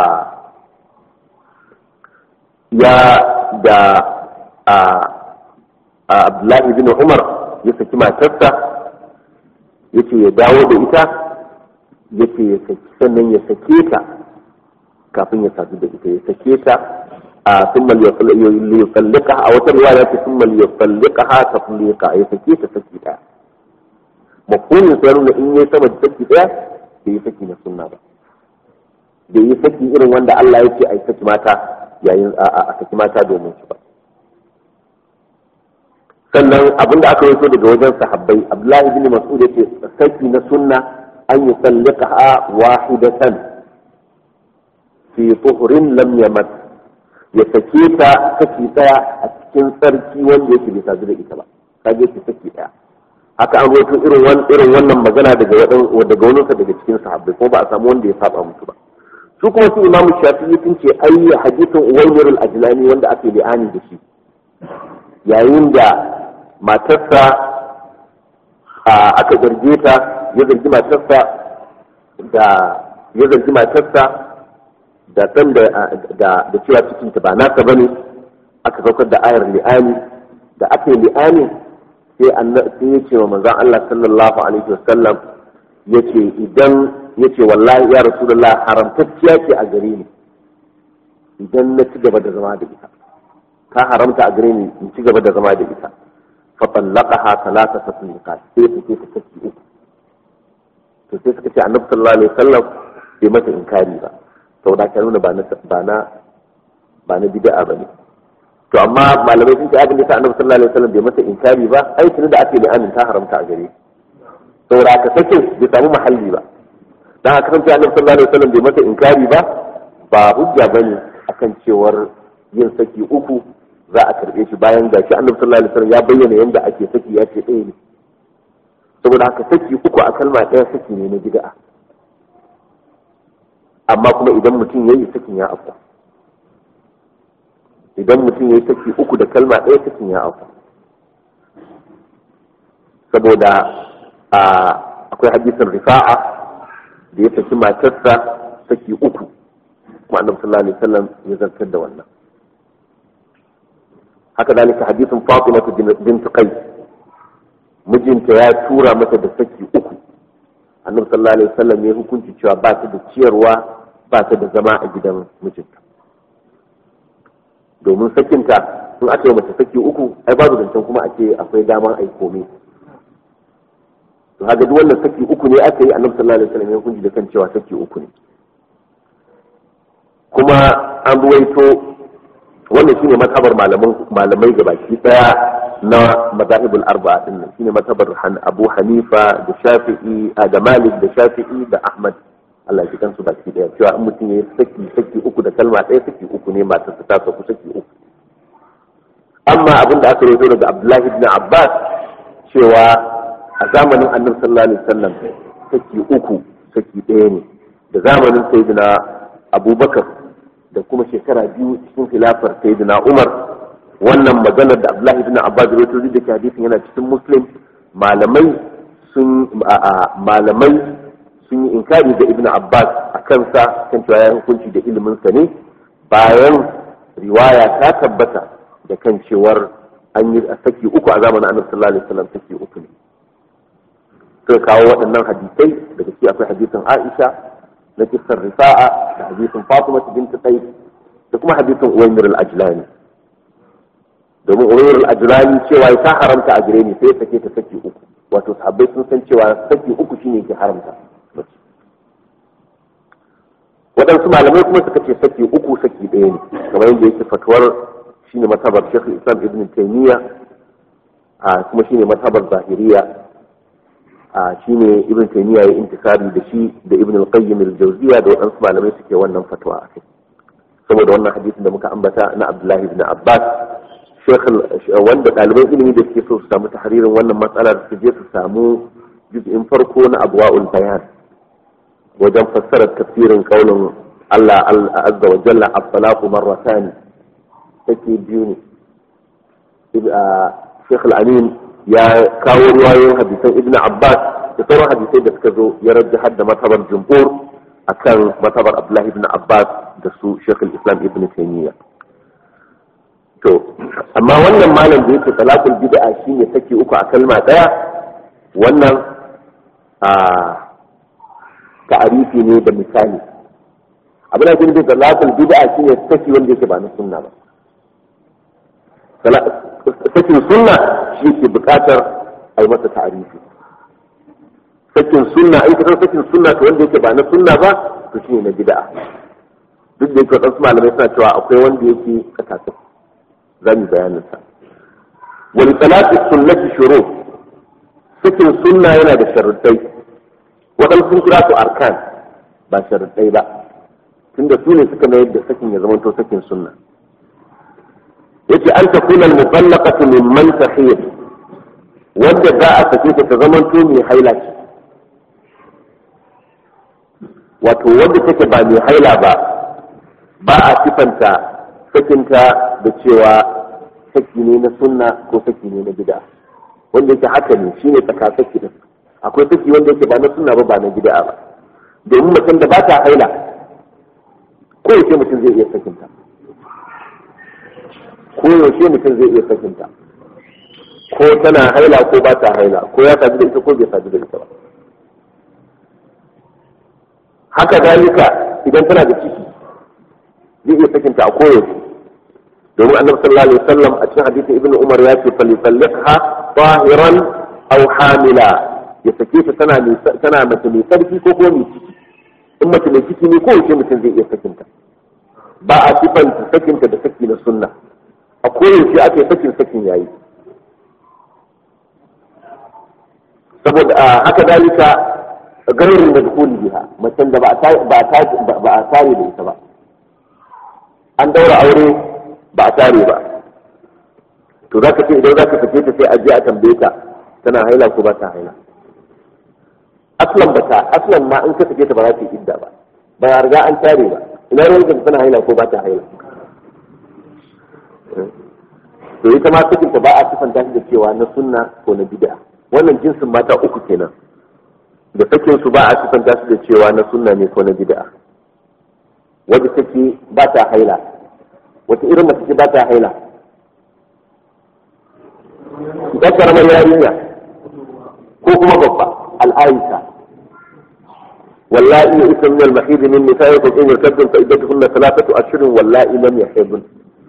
ya da a Abdullahi bin Umar ya saki matarsa yace ya dawo da ita yace ya saki sannan ya sake ta kafin ya sadu da ita ya sake ta ثم ليطلقها أو رواية ثم ليطلقها تطليقا يسكي تسكي تا مفهوم يسألون إن يسمى تسكي تا بيسكي نسنة با بيسكي إرن وند الله يسكي أي سكي ماتا yayin a saki mata domin su ba sannan abin da aka yi daga wajen sahabbai abdullahi bin mas'ud yace saki na sunna an yusalliqaha wahidatan fi tuhrin lam yamat ya sake ta saki daya a cikin sarki wanda yake bai sadu da ita ba kage ki saki daya haka an rawaito irin wannan irin wannan magana daga wadan daga wani daga cikin sahabbai ko ba a samu wanda ya saba musu ba su kuma su imamu shafi'i sun ce ai hadisin uwaymir al-ajlani wanda ake li'ani da shi yayin da matarsa aka zarge ta ya zargi matarsa da ya zargi matarsa da ɗan da da cewa cikinta ba nasa bane aka saukar da ayar li'ani da aka yi li'ani sai sai ya ce wa manzon Allah sallallahu alaihi wasallam yace idan yace wallahi ya rasulullah haramtacciya ce a gare ni idan na ci gaba da zama da ita ta haramta a gare ni in ci gaba da zama da ita fa tallaqaha thalatha tatliqat sai ta ce ta saki uku to sai suka ce annabi sallallahu alaihi wasallam bai mata inkari ba saboda ka nuna ba na ba na ba na bid'a bane to amma malamai sun ce abin da ta annabi sallallahu alaihi wasallam bai mata inkari ba ai tuni da ake da amin ta haramta a gare saboda ka sake bai samu mahalli ba dan haka san annabi sallallahu alaihi wasallam bai mata inkari ba ba hujja bane akan cewar yin saki uku za a karbe shi bayan ga shi annabi sallallahu alaihi wasallam ya bayyana yadda ake saki ya ce ɗaya ne saboda haka saki uku a kalma ɗaya saki ne na bid'a amma kuma idan mutum yayi sakin ya afka idan mutum yayi saki uku da kalma ɗaya sakin ya afka saboda akwai hadisin rifa'a da ya saki matarsa saki uku kuma annabi sallallahu alaihi wasallam ya zartar da wannan haka dalika hadisin Fatima bint Qais mijinta ya tura mata da saki uku annabi sallallahu alaihi wasallam ya hukunci cewa ba ta da ciyarwa ba ta da zama a gidan mijinta domin sakinta in aka yi mata saki uku ai babu zancen kuma a ce akwai daman ai komai to haka duk wannan saki uku ne aka yi annabi sallallahu alaihi wasallam ya hukunci da kan cewa saki uku ne kuma an ruwaito wannan shine matabar malamai ga baki daya na mazahibul arba'a din nan shine matabar Abu Hanifa da Shafi'i da Malik da Shafi'i da Ahmad Allah ya kansu baki daya cewa in mutum yayi saki saki uku da kalma ɗaya saki uku ne matar ta saku saki uku amma abin da aka rawaito daga Abdullahi ibn Abbas cewa a zamanin Annabi sallallahu alaihi wasallam saki uku saki ɗaya ne da zamanin Sayyidina Abubakar da kuma shekara biyu cikin khilafar sayyidina Umar wannan maganar da Abdullahi ibn Abbas ya rawaito da ke hadisin yana cikin Muslim malamai sun malamai sun yi inkari da Ibn Abbas a kansa kan cewa ya hukunci da ilimin sa ne bayan riwaya ta tabbata da kan cewar an yi saki uku a zamanin Annabi sallallahu alaihi wasallam saki uku ne suka kawo waɗannan hadisai daga ciki akwai hadisin Aisha na kisar rifa'a da hadisin fatima bint qais da kuma hadisin uwaymir al-ajlani domin uwaymir al-ajlani cewa ta haramta a gare ni sai sake ta saki uku wato sahabbai sun san cewa saki uku shine ke haramta waɗansu malamai kuma suka ce saki uku saki ɗaya ne kamar yadda yake fatuwar shine matabar shekul islam ibn taymiya kuma shine matabar zahiriya a shine ibn taymiya ya intisari da shi da ibn al-qayyim al-jawziya da waɗansu malamai suke wannan fatwa a kai saboda wannan hadisin da muka ambata na abdullahi ibn abbas wanda ɗaliban ilimi da suke so su samu tahririn wannan matsalar su je su samu juz'in farko na abwa'ul bayan wajen fassarar tafsirin kaulin Allah azza wa jalla as-salatu marratan take biyu ne Sheikh al-Amin ya kawo ruwayoyin hadisan ibn abbas da sauran hadisai da suka zo ya rajja hadda matabar jumhur akan matabar abdullahi ibn abbas da su shekul islam ibn taymiya to amma wannan malam da yake talakul bid'a shine take uku a kalma daya wannan a ta'arifi ne da misali abin da yake talakul bid'a shine take wanda yake ba na sunna ba sakin sunna shi ke bukatar a yi masa ta'arifi sakin sunna in kasar sakin sunna to wanda yake ba na sunna ba to shi ne na bid'a duk da yake waɗansu malamai suna cewa akwai wanda yake kasashe za mu bayanin sa wani salatu sunnati shuru sakin sunna yana da sharuɗai waɗansu sun kira su arkan ba sharaɗai ba tunda su ne suka mayar da sakin ya zamanto sakin sunna yace an takuna al-mutallaqatu mimman tahiyat wanda za a sake ta zamanto mai haila ce wato wanda take ba mai haila ba ba a sifanta sakinta da cewa saki ne na sunna ko saki ne na bid'a wanda yake haka ne shine tsaka saki din akwai saki wanda yake ba na sunna ba ba na bid'a ba domin mutum da ba ta haila ko yaushe mutum zai iya sakinta ko yaushe mutum zai iya sakinta ko tana haila ko ba ta haila ko ya sadu da ita ko bai sadu da ita ba haka dalika idan tana da ciki zai iya sakinta a koyaushe domin annabi sallallahu alaihi wasallam a cikin hadisin ibnu umar ya ce falisalliqha tahiran aw hamila ya sake ta tana tana mace mai sarki ko kuma mai ciki in mace mai ciki ne ko yaushe mutum zai iya sakinta ba a sifanta sakinta da saki na sunna a koyaushe ake sakin sakin yayi saboda haka dalika gairin da dukuli biha macen da ba a tare da ita ba an daura aure ba a tare ba to za ka ce idan za ka sake ta sai a je a tambaye ta tana haila ko ba ta haila aslan ba ta aslan ma in ka sake ta ba za ta yi idda ba ba ya riga an tare ba ina ruwan ka tana haila ko ba ta haila to ita ma sakinta ba a sifanta shi da cewa na sunna ko na bid'a wannan jinsin mata uku kenan da sakin su ba a sifanta su da cewa na sunna ne ko na bid'a wadda take ba ta haila wata irin mace ce ba ta haila ɗan karamar yarinya ko kuma babba al'aisha wallahi ya isa min al-mahid min nisa'ikum in yartadun fa iddatuhunna thalathatu ashhurin wallahi lam yahidun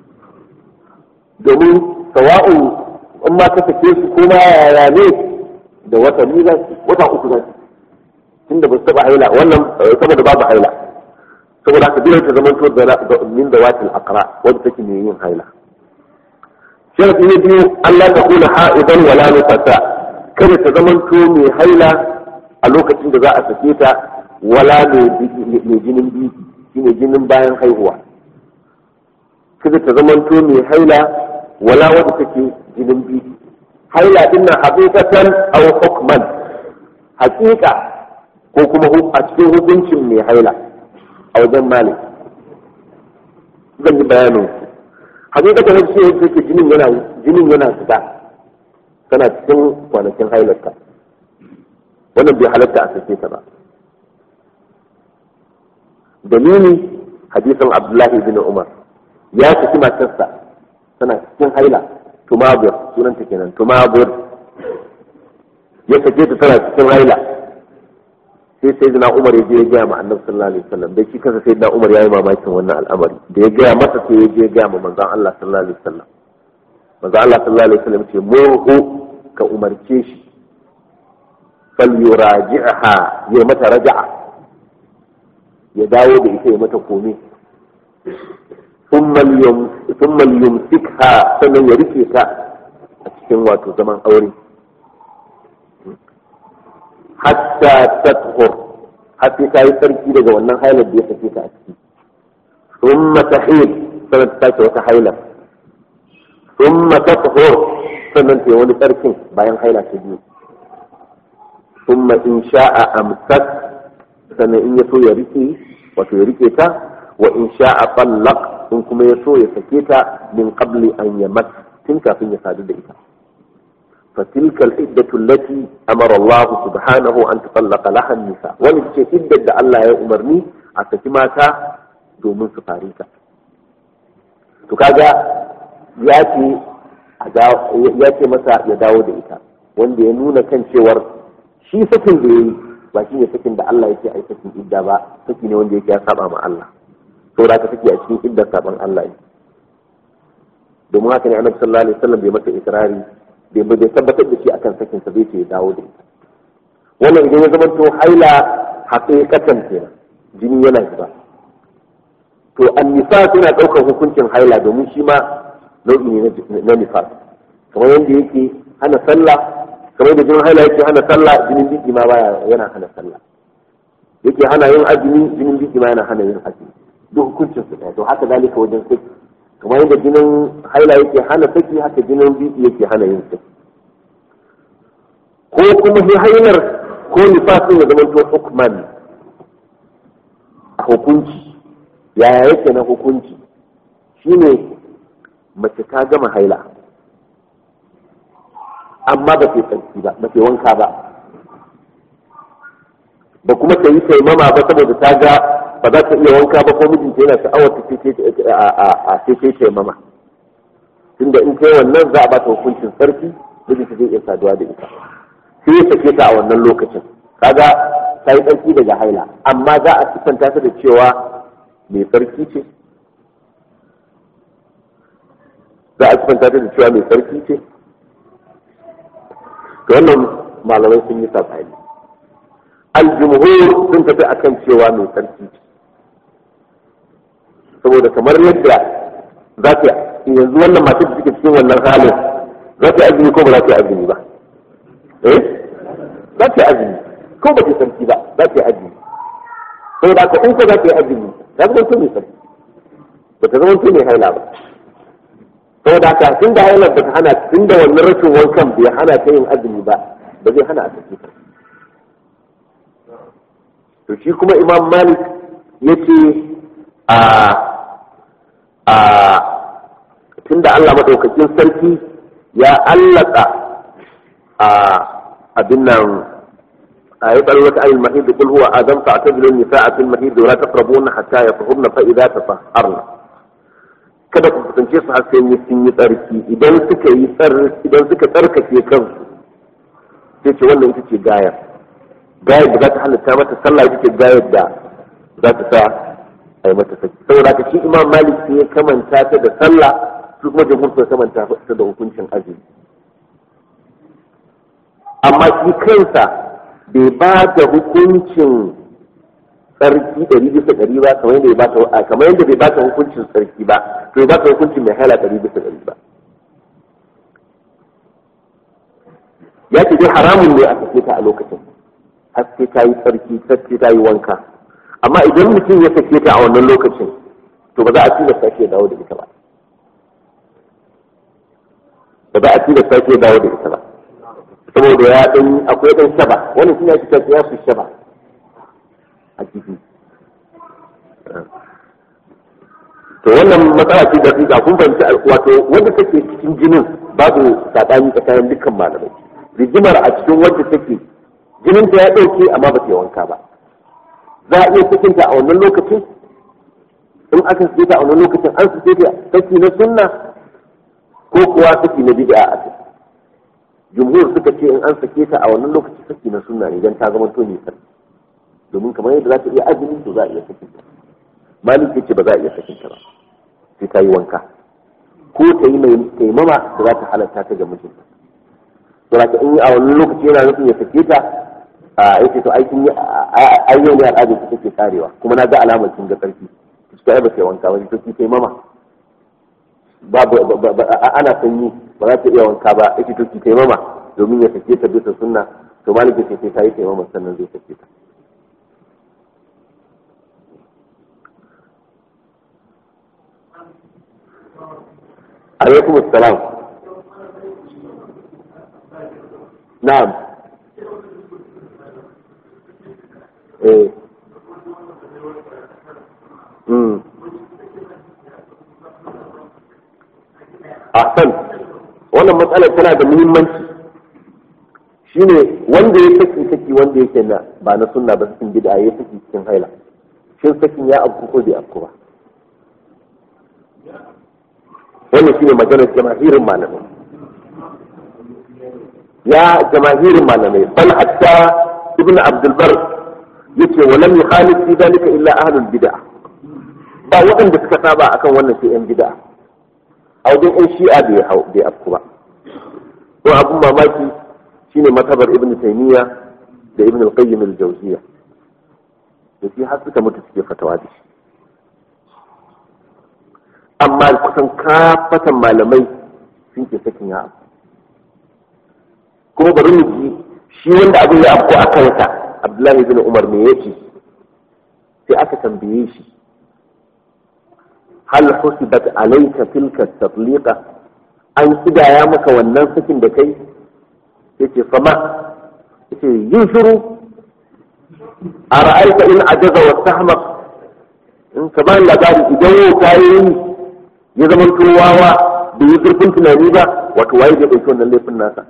domin sawa'un in ma ka sake su kuma yaya ne da wata ni za wata uku za su tunda ba su taba haila wannan saboda babu haila saboda haka dole ta zama to min da watil aqra wanda take mai yin haila sharadi ne biyu Allah ta kuna ha'idan wala nufasa kada ta zama to mai haila a lokacin da za a sake ta wala mai jinin biki shine jinin bayan haihuwa kada ta zama to mai haila wala wanda take jinin biki haila din nan haqiqatan aw hukman haqiqa ko kuma a cikin hukuncin mai haila a wajen malik zan yi bayanin hakikatan wani shi yadda ke jinin yana jinin yana fita tana cikin kwanakin hailarta wannan bai halatta a sake ta ba dalili hadisin abdullahi bin umar ya saki matarsa tana cikin haila tumabur sunanta kenan tumabur ya sake ta tana cikin haila sai sai na umar ya je ya gaya ma annabi sallallahu alaihi wasallam da shi kansa sai na umar ya yi mamakin wannan al'amari da ya gaya masa sai ya je ya gaya ma manzon Allah sallallahu alaihi wasallam manzon Allah sallallahu alaihi wasallam ce murhu ka umarce shi fal yuraji'ha ya mata raja'a ya dawo da ita ya mata komai thumma yumsikha sannan ya rike ta a cikin wato zaman aure hatta tathur har sai ta yi tsarki daga wannan hailar da ya sake ta a ciki thumma tahid sannan ta sake wata hailar thumma tathur sannan ta yi wani tsarkin bayan haila ta biyu thumma in sha'a amsak sannan in ya so ya rike wato ya rike ta wa in sha'a tallaq in kuma ya so ya sake ta min qabli an yamat tun kafin ya sadu da ita فتلك العدة التي أمر الله سبحانه أن تطلق لها النساء ولكن عدة الله يا أمرني أتكماتا دومن سفاريتا تكاجا ياتي ya ce masa ya dawo da ita wanda ya nuna kan cewar shi sakin da ya yi ba shi ne sakin da Allah yake ai sakin idda ba saki ne wanda yake ya saba ma Allah saboda ka saki a cikin iddar saban Allah ne domin haka ne annabi sallallahu alaihi wasallam bai mata ikrari bai bai tabbatar da shi akan sakin sa bai ce ya dawo da ita wannan idan ya zama to haila haqiqatan kenan jini yana zuba to annisa suna daukar hukuncin haila domin shi ma nau'i ne na nifas kamar yadda yake hana sallah kamar da jinin haila yake hana sallah jinin biki ma baya yana hana sallah yake hana yin azumi jinin biki ma yana hana yin azumi duk hukuncin su ɗaya to haka zalika wajen saki kamar yadda jinin haila yake hana saki haka jinin biki yake hana yin saki ko kuma shi hailar ko nifasin ya zama to hukman a hukunci yaya yake na hukunci shine mace ta gama haila amma ba ta tsarki ba ba ta wanka ba ba kuma ta yi taimama ba saboda ta ga ba za ta iya wanka ba ko mijinta yana sha'awar ta ce ce taimama tunda in kai wannan za a ba ta hukuncin sarki mijinta zai iya saduwa da ita sai ya sake ta a wannan lokacin kaga ta yi tsarki daga haila amma za a sifanta ta da cewa mai tsarki ce za a sifanta ta da cewa mai tsarki ce to wannan malamai sun yi sabani aljumhur sun tafi akan cewa mai tsarki ce saboda kamar yadda za ta yanzu wannan matar da suke cikin wannan halin za ta yi azumi ko ba za ta yi azumi ba eh za ta yi azumi ko ba ta yi sarki ba za ta yi azumi saboda haka in ko za ta yi azumi ta zama to mai sarki ba ta zama to mai haila ba saboda haka tun da hailar ba ta hana tun da wannan rashin wankan bai hana ta yin azumi ba ba zai hana a sarki ta to shi kuma imam malik ya ce a a tun da allah maɗaukakin sarki ya allaka a abin nan a yi ɓarwar ta ayin mahid kul huwa adam fa atazilun nisa'a fil mahid wa la taqrabuna hatta yatahurna fa idza tatahharna kada ku kusance su har sai sun yi tsarki idan suka yi idan suka tsarkake kansu sai ce wannan ita ce gayar gayar da za ta halatta mata sallah ita ce gayar da za ta sa a yi mata saki saboda ka shi imam malik sai ya kamanta ta da sallah su kuma jamhur sun kamanta ta da hukuncin azumi amma shi kansa bai ba da hukuncin tsarki ɗari bisa ɗari ba kamar yadda bai bata kamar yadda bai bata hukuncin tsarki ba to bai bata hukuncin mai hala ɗari bisa ɗari ba ya ce dai haramun ne a sake ta a lokacin har sai ta yi tsarki sai ta yi wanka amma idan mutum ya sake ta a wannan lokacin to ba za a tilasta shi ya dawo da ita ba ba za a tilasta shi ya dawo da ita ba saboda ya dan akwai dan shaba wannan shine ake cewa ya fi shaba a ciki to wannan matsala ce da fika kun fahimci wato wanda take cikin jinin babu sabani tsakanin dukkan malamai rigimar a cikin wanda take jinin ta ya dauke amma ba ta yi wanka ba za a iya cikin ta a wannan lokacin in aka sake ta a wannan lokacin an sake ta saki na sunna ko kuwa saki na bid'a a ciki jumhur suka ce in an sake ta a wannan lokaci saki na sunna ne dan ta zama to ne sarki domin kamar yadda za ta iya azumi to za a iya sakin ta malik ce ba za a iya sakin ta ba sai ta yi wanka ko ta yi mai taimama da za ta halatta ta ga mijinta to da in a wannan lokaci yana nufin ya sake ta a yace to aikin ayyo ne al'adar ta take karewa kuma na ga alamar kin ga tsarki ta ai ba sai wanka ba to ki taimama babu ana sanyi ba za ta iya wanka ba yace to ki taimama domin ya sake ta bisa sunna to malik ce sai ta yi taimama sannan zai sake ta عليكم السلام نعم ايه امم ahsan wannan matsalar tana da muhimmanci shine wanda ya saki saki wanda yake na ba na sunna ba cikin bid'a ya saki cikin haila shin sakin ya afku ko bai afku ba wannan shine maganar jamahirin malamai ya jamahirin malamai bal hatta ibn abdul bar yace wa lam yukhalif fi dalika illa ahlul bid'ah ba waɗanda suka saba akan wannan sai yan bid'a a wajen yan shi'a bai hau bai afku ba to abun mamaki shine matabar ibn taymiya da ibn al-qayyim al-jawziyya da shi har suka mutu suke fatawa da shi amma kusan kafatan malamai sun ke sakin ya abu kuma bari mu ji shi wanda abin ya afko a kansa abdullahi bin umar me yake sai aka tambaye shi hal husibat alayka tilka tatliqa an kidaya maka wannan sakin da kai yace fama yace yin shiru a ra'aita in ajaza wa tahmaq in ka ba labari idan yau ta yi ya zama wawa da yi zurfin tunani ba wato waye zai ɗauki wannan laifin nasa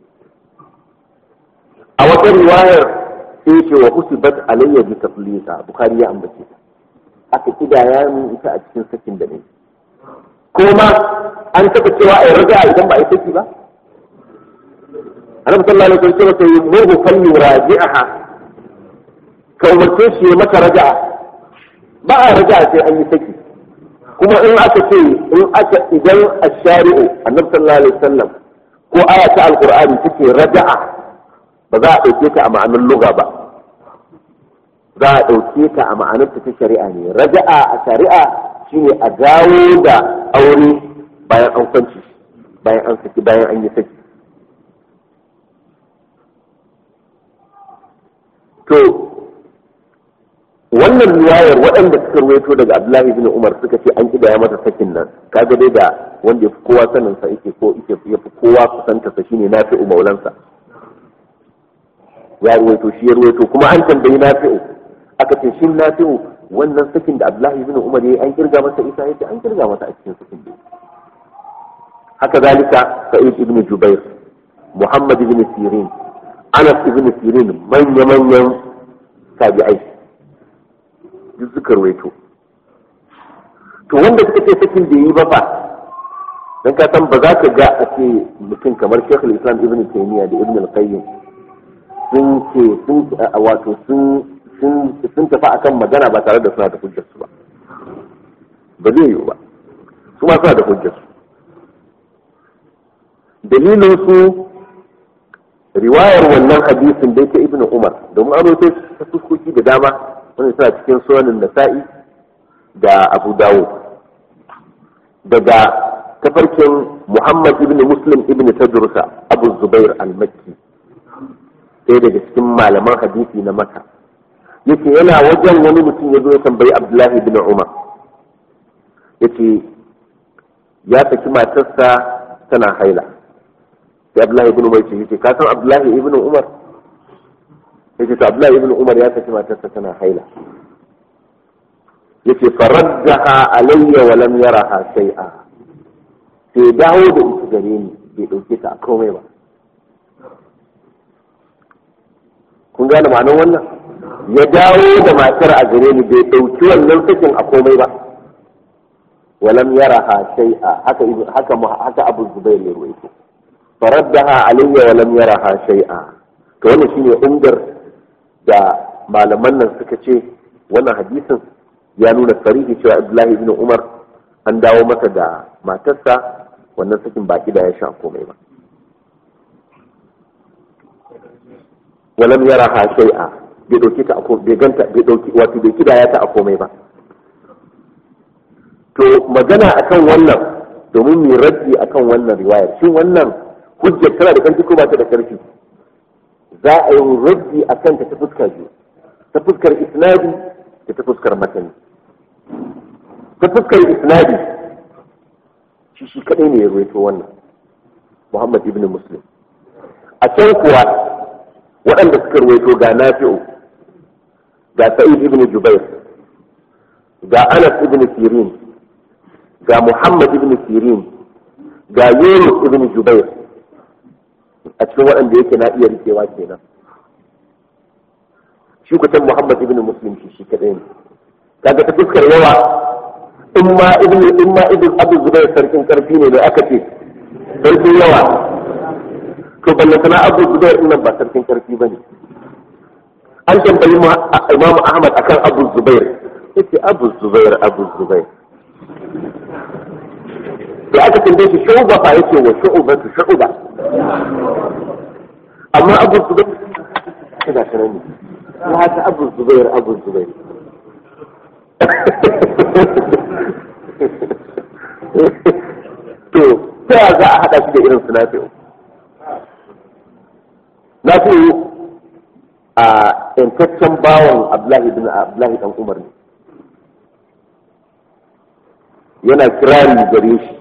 a wata riwayar sai ce wa husibat alayya bi taflisa bukhari ya ambace ta aka kidaya min ita a cikin sakin da ne kuma an taɓa cewa a raja idan ba a yi saki ba annabi sallallahu alaihi wasallam sai murhu falli raji'aha ka umarce shi ya mata raja'a ba a raja'a sai an yi saki kuma in aka ce in aka idan ash-shari'u annabi sallallahu alaihi wasallam ko aya ta alqur'ani take raja'a ba za a dauke ta a ma'anar lugha ba za a dauke ta a ma'anar ta shari'a ne raja'a a shari'a shine a dawo da aure bayan an kwanci bayan an saki bayan an yi saki to wannan riwayar waɗanda suka ruwaito daga Abdullahi bin Umar suka ce an kidaya masa sakin nan kaga dai da wanda ya fi kowa sanin sa yake ko yake ya fi kowa kusanta sa shine Nafi'u maulansa ya ruwaito shi ya ruwaito kuma an tambayi Nafi'u aka ce shin Nafi'u wannan sakin da Abdullahi bin Umar yayi an kirga masa isa yace an kirga masa a cikin sakin da haka zalika Sa'id ibn Jubair Muhammad ibn Sirin Anas ibn Sirin manya-manyan tabi'ai duk suka ruwaito to wanda suka ce sakin da yi ba fa dan ka san ba za ka ga a ce mutum kamar Sheikh Islam Ibn Taymiyyah da Ibn Al-Qayyim sun ce sun wato sun sun sun tafi akan magana ba tare da suna da hujjar su ba ba zai yiwu ba su ma suna da hujjar su dalilin su riwayar wannan hadisin da ta Ibn Umar domin an rawaito ta fuskoki da dama wanda suna cikin sunanin nasa'i da abu dawo daga tafarkin muhammad ibn muslim ibn tadrusa abu zubair al-makki ɗaya daga cikin malaman hadisi na maka yake yana wajen wani mutum ya zo ya tambayi abdullahi ibn umar yace ya saki matarsa tana haila sai abdullahi ibn umar ce ka san abdullahi ibn umar yace to Abdullahi ibn Umar ya saki matarsa tana haila yace faraddaha alayya wa lam yaraha shay'a sai dawo da ita gare ni bai dauke ta a komai ba kun gane ma'anar wannan ya dawo da matar a gare ni bai dauki wannan sakin a komai ba wa lam yaraha shay'a haka haka haka Abu Zubair ya ruwaito faraddaha alayya wa lam yaraha shay'a to wannan shine umdar da malaman nan suka ce wannan hadisin ya nuna sarihi cewa Abdullahi ibn Umar an dawo masa da matarsa wannan sakin baki da ya sha komai ba walam yara ha shay'a bai dauki ta bai ganta bai dauki wato bai kidaya ta a komai ba to magana akan wannan domin mu raddi akan wannan riwayar shin wannan hujjar tana da karfi ko ba ta da karfi za a yi raddi a kanta ta fuskar biyu ta fuskar isnadi da ta fuskar matani ta fuskar isnadi shi shi kadai ne ya ruwaito wannan muhammad ibn muslim a can kuwa waɗanda suka ruwaito ga nafi'u ga sa'id ibn jubair ga anas ibn sirin ga muhammad ibn sirin ga yunus ibn jubair a cikin waɗanda yake na iya rikewa kenan shi kusan Muhammad ibn Muslim shi shi kadai ne kaga ta fuskar yawa in ma ibn in ma ibn Abu Zubair sarkin karfi ne da aka ce sarkin yawa to balle sana Abu Zubair din nan ba sarkin karfi bane an tambayi Imam Ahmad akan Abu Zubair yace Abu Zubair Abu Zubair da aka tambaye shi shu'ba fa yace wa shu'ba shu'ba amma Abu Zubair kada sanani هذا أبو الزبير أبو الزبير to ta za a haɗa shi da irin su nafi'u nafi'u a yantaccen bawan abdullahi bin abdullahi dan umar ne yana kirari gare shi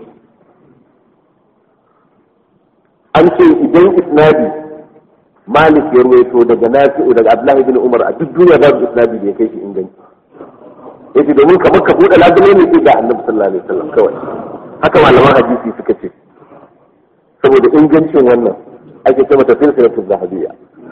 an ce idan isnadi malik ya ruwaito daga nafi'u daga abdullahi bin umar a duk duniya babu isnadi da ya kai shi inganci yace domin kamar ka buɗe labule ne sai ga annabi sallallahu alaihi wasallam kawai haka malaman hadisi suka ce saboda ingancin wannan ake ce mata silsilatul zahabiyya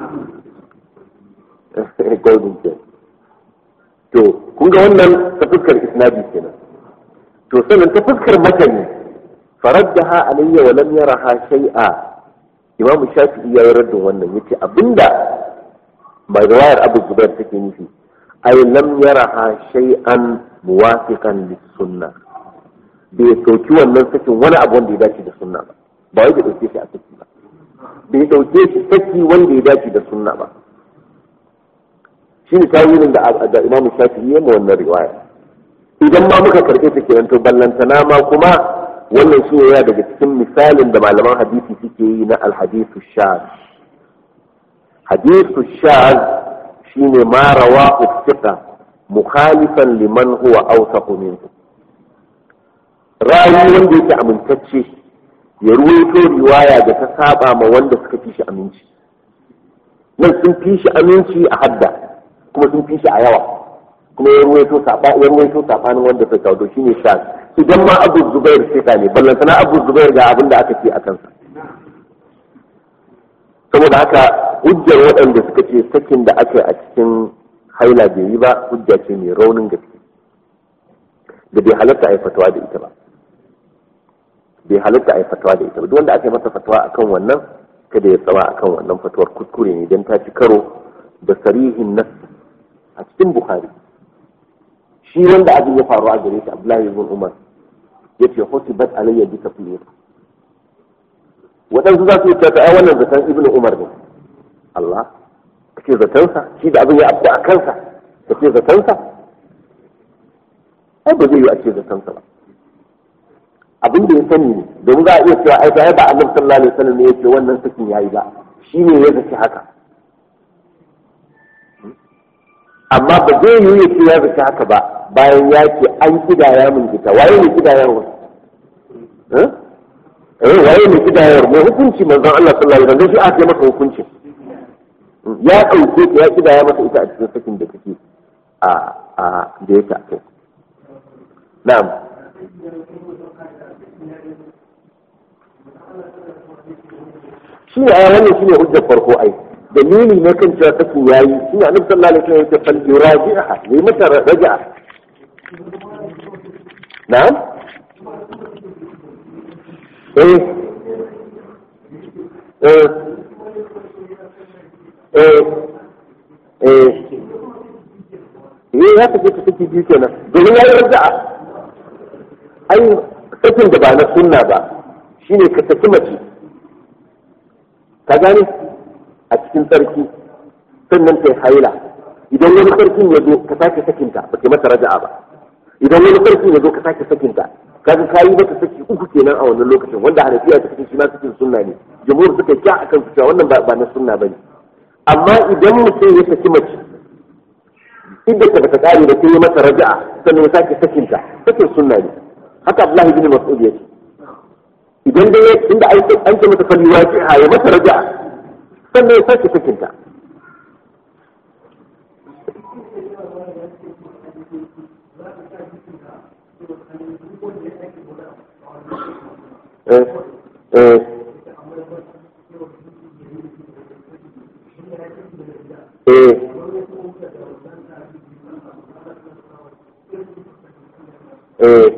golden chain to kun ga wannan ta fuskar isnadi kenan to sannan ta fuskar matani faraddaha alayya wa lam yaraha shay'a imam shafi'i ya yi raddin wannan yace abinda mai riwayar abu zubair take nufi ay lam yaraha shay'an muwafiqan lis sunnah bai sauki wannan sakin wani abu wanda ya dace da sunna ba ba wai bai dauke shi a saki ba bai dauke shi saki wanda ya dace da sunna ba shine tawilin da da imam shafi'i ya ma wannan riwaya idan ma muka karɓe ta kenan to ballantana ma kuma wannan shi yana daga cikin misalin da malaman hadisi suke yi na alhadisu shaz hadisu shaz shine ma rawa uftika mukhalifan liman huwa awsaqu minhu rawi wanda yake amintacce ya ruwaito riwaya da ta saba ma wanda suka fi shi aminci nan sun fi shi aminci a hadda kuma sun fi shi a yawa kuma ya ruwaito ya ruwaito sabanin wanda suka kawo shine shaz idan ma abu zubair sai ne ballantana abu zubair ga abin da aka ce a kansa saboda haka hujjar waɗanda suka ce sakin da aka yi a cikin haila bai yi ba hujja ce mai raunin gaske da bai halatta a yi fatawa da ita ba bai halatta a yi fatawa da ita ba duk wanda aka yi masa fatawa akan wannan kada ya tsawa akan wannan fatawar kuskure ne don ta ci karo da sarihin nas a cikin bukhari shi wanda abin ya faru a gare shi abdullahi ibn umar ya ce husibat alayya bi kafiyya waɗansu za su yi ta ai wannan zaton ibn umar ne Allah kace zatonsa shi da abin ya afku a kansa kace zatonsa ai ba zai yi a ce zatonsa ba abin da ya sani ne domin za a iya cewa ai ba annabi sallallahu alaihi wasallam ne ya ce wannan sakin yayi ba shi ne ya zaci haka amma ba zai yi ya ce ya zaci haka ba bayan ya ce an kidaya min ita waye ne kidayarwa eh waye ne kidayar mai hukunci manzon Allah sallallahu alaihi wasallam shi aka masa hukunci ya dauke ta ya kidaya masa ita a cikin sakin da take a a da yake a kai na'am shi ne a wannan shine hujjar farko ai dalili ne kan cewa sakin yayi shi ne annabi sallallahu alaihi wasallam ya ce fal yuraji'ha ne mata raja'a نعم ايه ايه ايه ايه ايه ya tafi ta take biyu kenan domin ya yi raja'a ai sakin da ba na sunna ba shine ka saki mace ka gane a cikin sarki sannan ta haila idan wani sarkin ya zo ka sake sakinta ba ke mata raja'a ba idan wani sarki ya zo ka sake sakinta kaga kayi mata saki uku kenan a wannan lokacin wanda hanafiya ta kace shi ma sakin sunna ne jumhur suka kya akan su cewa wannan ba na sunna bane amma idan mutum ya saki mace idda ta bata kare da ta yi mata raja'a sannan ya sake sakinta sakin sunna ne haka Abdullahi bin Mas'ud ya ce idan dai inda an ce mata fali waqi'a ya mata raja'a sannan ya sake sakinta eh eh eh eh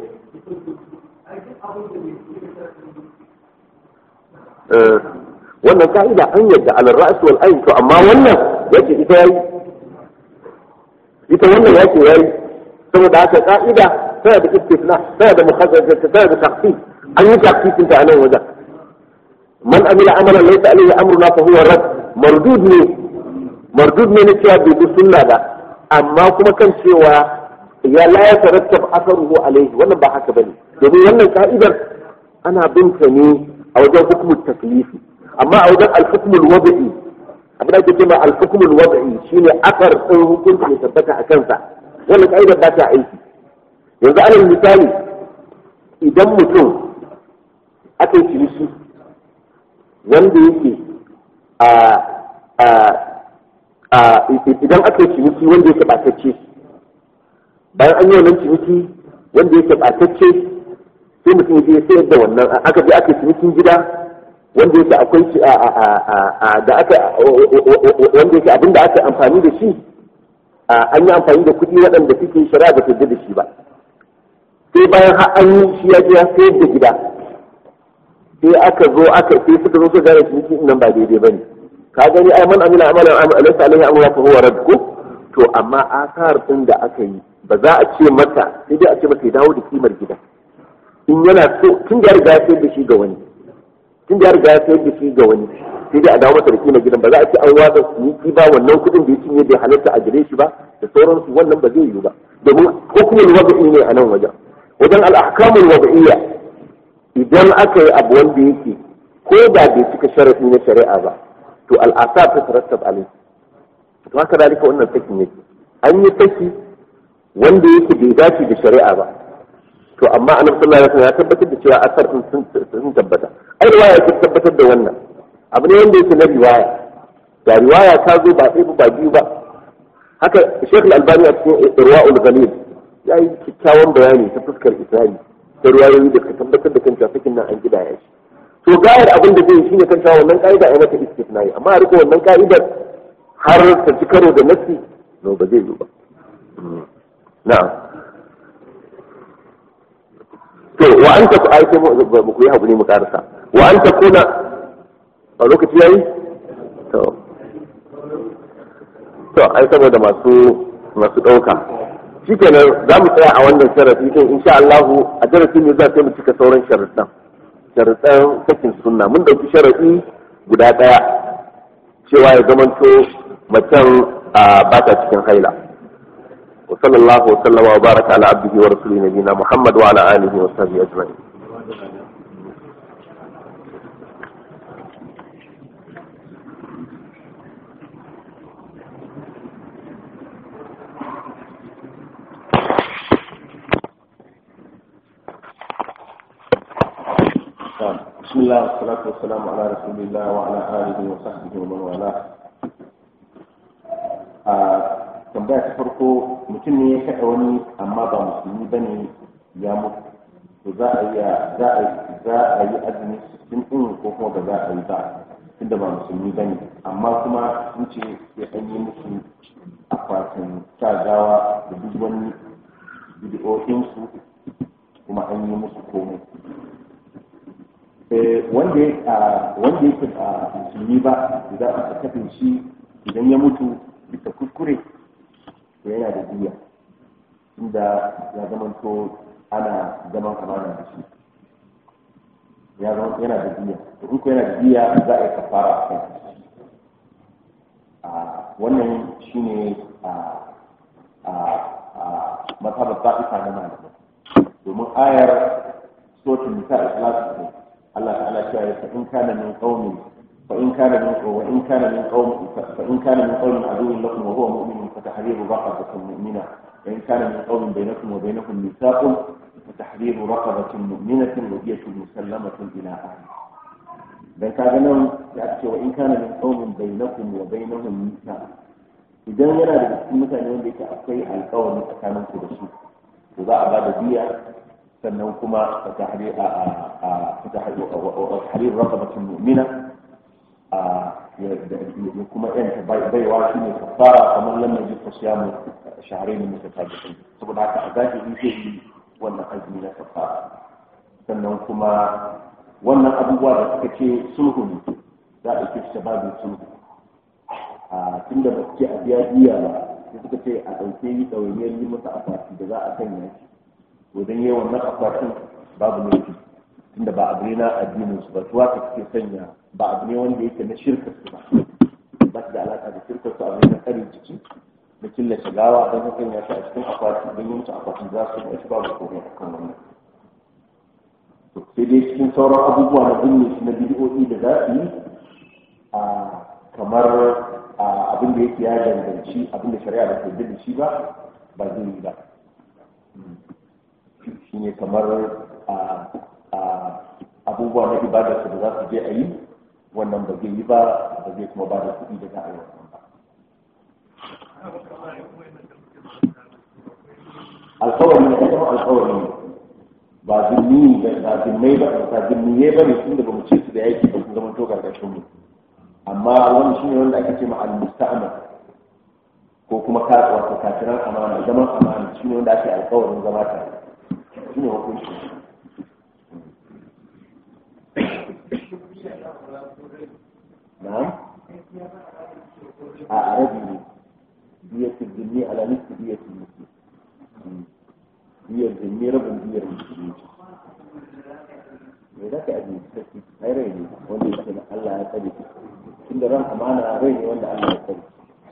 wannan ka'ida an yadda alal ra'as wal ayn to amma wannan yake ita yayi ita wannan yake yayi saboda haka ka'ida tana da istisna tana da mukhazzaza tana da taqsim an yi taqsim ta nan wajen man amila amalan laysa alayhi amruna fa huwa rad mardud ne mardud ne na cewa bai bi sunna ba amma kuma kan cewa ya la ya tarattab asaruhu alayhi wannan ba haka bane domin wannan ka'idar ana binta ne a wajen hukumar taklifi amma a wajen alhukumul wada'i abin da ake cewa al-hukmul wad'i shine akar din hukunci ya tabbata a kansa wannan kaida ba ta aiki yanzu alal misali idan mutum aka yi ciniki wanda yake a a a idan aka yi ciniki wanda yake batacce bayan an yi wannan ciniki wanda yake batacce sai mutum ya sayar da wannan aka je aka yi cinikin gida wanda yake akwai shi a da aka wanda yake abin da aka amfani da shi an yi amfani da kuɗi waɗanda suke shari'a ba ta da shi ba sai bayan har an yi shi ya je ya sayar da gida sai aka zo aka sai suka zo su gane ciniki nan ba daidai bane ka gani ai man amila amalan alaysa alaihi amru fa huwa radd to amma asar din da aka yi ba za a ce mata sai dai a ce mata ya dawo da kimar gida in yana so tun da ya riga ya sayar da shi ga wani tun da ya riga ya sayar da shi ga wani sai dai a dawo masa da kimar gidan ba za a ce an watsa ciniki ba wannan kuɗin da ya cinye bai halatta a gare shi ba da sauransu wannan ba zai yiwu ba domin hukumul wada'i ne a nan wajen wajen al-ahkamul wada'iyya idan aka yi abu wanda yake ko da bai cika sharaɗi na shari'a ba to al'asa ta tarattab alai to haka dalika wannan sakin yake an yi saki wanda yake bai dace da shari'a ba to amma annabi sallallahu alaihi wasallam ya tabbatar da cewa asar din sun tabbata ai riwaya ta tabbatar da wannan abu ne wanda yake na riwaya da riwaya ta zo ba ɗaya ba biyu ba haka Sheikh Al-Albani a cikin Irwaul Ghalil ya yi kyakkyawan bayani ta fuskar Isra'i da ruwayoyi da ka tabbatar da kanta sakin nan an gida ya shi to gayar abin da zai shine kan cewa wannan ka'ida ai mata istisnai amma a riko wannan ka'idar har ta ci karo da nasi no ba zai yi ba na'am to wa anta ku ai sai mu ku yi hakuri mu karasa wa anta kuna a lokaci yayi to to ai saboda masu masu dauka shikenan za mu tsaya a wannan sharafi din insha Allah a darasin ne za mu cika sauran sharuɗan sharuɗan sakin sunna mun dauki sharaɗi guda ɗaya cewa ya zamanto macen ba ta cikin haila wa sallallahu wa sallama wa baraka ala abdihi wa rasuli nabina muhammad wa ala alihi wa sahbihi ajma'in بسم الله والصلاة والسلام على رسول الله وعلى آله وصحبه ومن والاه tambaya ta farko mutum ne ya kaɗa wani amma ba musulmi ba ne ya mutu to za a yi za a za a yi azumi sittin ɗin ko kuma ba za a yi ba tunda ba musulmi ba ne amma kuma sun ce sai an yi musu akwatin sa gawa da duk wani bidiyoyinsu kuma an yi musu komai wanda yake a musulmi ba idan aka kafin shi idan ya mutu bisa kuskure to yana da biya inda ya zamanto ana zaman amana da shi ya zama yana da biya to in ko yana da biya za a yi kafara a kan wannan shine a a a mazhabar ta'ifa na malamai domin ayar sotin nisa ikhlas ne Allah ta'ala cewa fa in kana min qaumin fa in kana min wa in kana min qaum fa in kana min qaumin aduwwin lakum wa huwa mu'minun fa tahriru raqabatin mu'mina wa in kana min qaumin bainakum wa bainahum mithaqun fa tahriru raqabatin mu'minatin wa diyatun musallamatun ila ahli dan kaga nan ya ce wa in kana min qaumin bainakum wa bainahum mithaq idan yana da cikin mutane wanda yake akwai alƙawari tsakanin ku da su to za a ba da biya sannan kuma tahrir raqabatin mu'mina ya kuma yanta baiwa shi ne kafara kamar lamar ji ta siyamu shaharai ne mutatabi'in saboda haka a zahiri zai yi wannan azumi na kafara sannan kuma wannan abubuwa da suka ce sulhu ne za a ɗauke shi babin sulhu a tun da ba su ce a biya biya ba sai suka ce a ɗauke yi ɗawainiyar yi masa akwati da za a sanya shi to dan yi wannan akwatin babu laifi tunda ba abu ne na addinin su ba tuwa ta suke sanya ba abu ne wanda yake na shirka su ba ba su da alaka da shirka su abu ne na karin jiki na killace gawa don ka sanya shi a cikin akwati don yi musu akwati za su ba shi babu komai a kan wannan sai dai cikin sauran abubuwa na binne shi na bidiyoyi da za su yi a kamar abin da yake ya danganci abin da shari'a da ke da shi ba ba zai yi ba shi ne kamar abubuwa na ibada su da za su je a yi wannan ba zai yi ba ba zai kuma ba da kuɗi da za a yi wannan ba alkawari ne kuma alkawari ne ba zimmi ba zimmai ba ba zimmiye ba ne tun da ba mu ce su da yaki ba sun zama to gargashin mu amma wani shine wanda ake ce ma al-musta'mal ko kuma ka wato kafiran amana zaman amana shine wanda ake alkawarin zama tare shine hukunci na'am a arabi ne biyatul jinni ala nisbi biyatul muslim biyar jinni rabin biyar musulmi me za ka ajiye sarki ai rai ne wanda ya na Allah ya tsare tunda ran amana rai ne wanda Allah ya tsare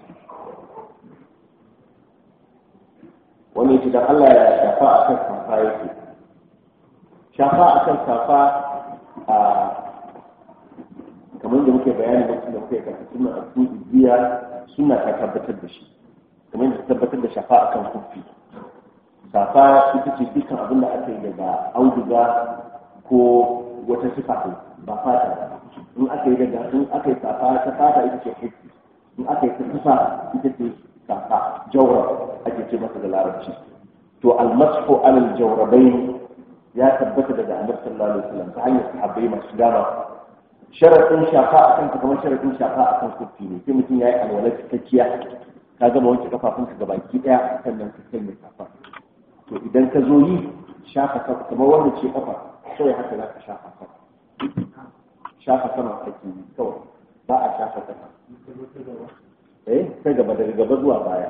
wani yake dan Allah ya shafa a kan safa yake shafa a kan safa a kamar da muke bayani lokacin da muke karatu suna a cikin biya suna ta tabbatar da shi kamar da tabbatar da shafa a kan kufi safa ita ce dukkan abin da aka yi daga auduga ko wata sifa ba fata in aka yi daga in aka yi safa ta fata ita ce hifzi in aka yi ta sifa ita ce safa jawra ake ce masa da larabci to almasfu alal jawrabai ya tabbata daga annabi sallallahu alaihi wasallam ta hanyar sahabbai masu dama sharadin shafa akan ka kamar sharadin shafa akan kufi ne sai mutum ya yi alwala cikakkiya ka gama wanke kafafunka gabaki daya sannan ka sanya safa to idan ka zo yi shafa kafa kamar wanda ce kafa kawai haka za ka shafa kafa shafa sama ake yi kawai ba a shafa kafa eh ta gaba daga gaba zuwa baya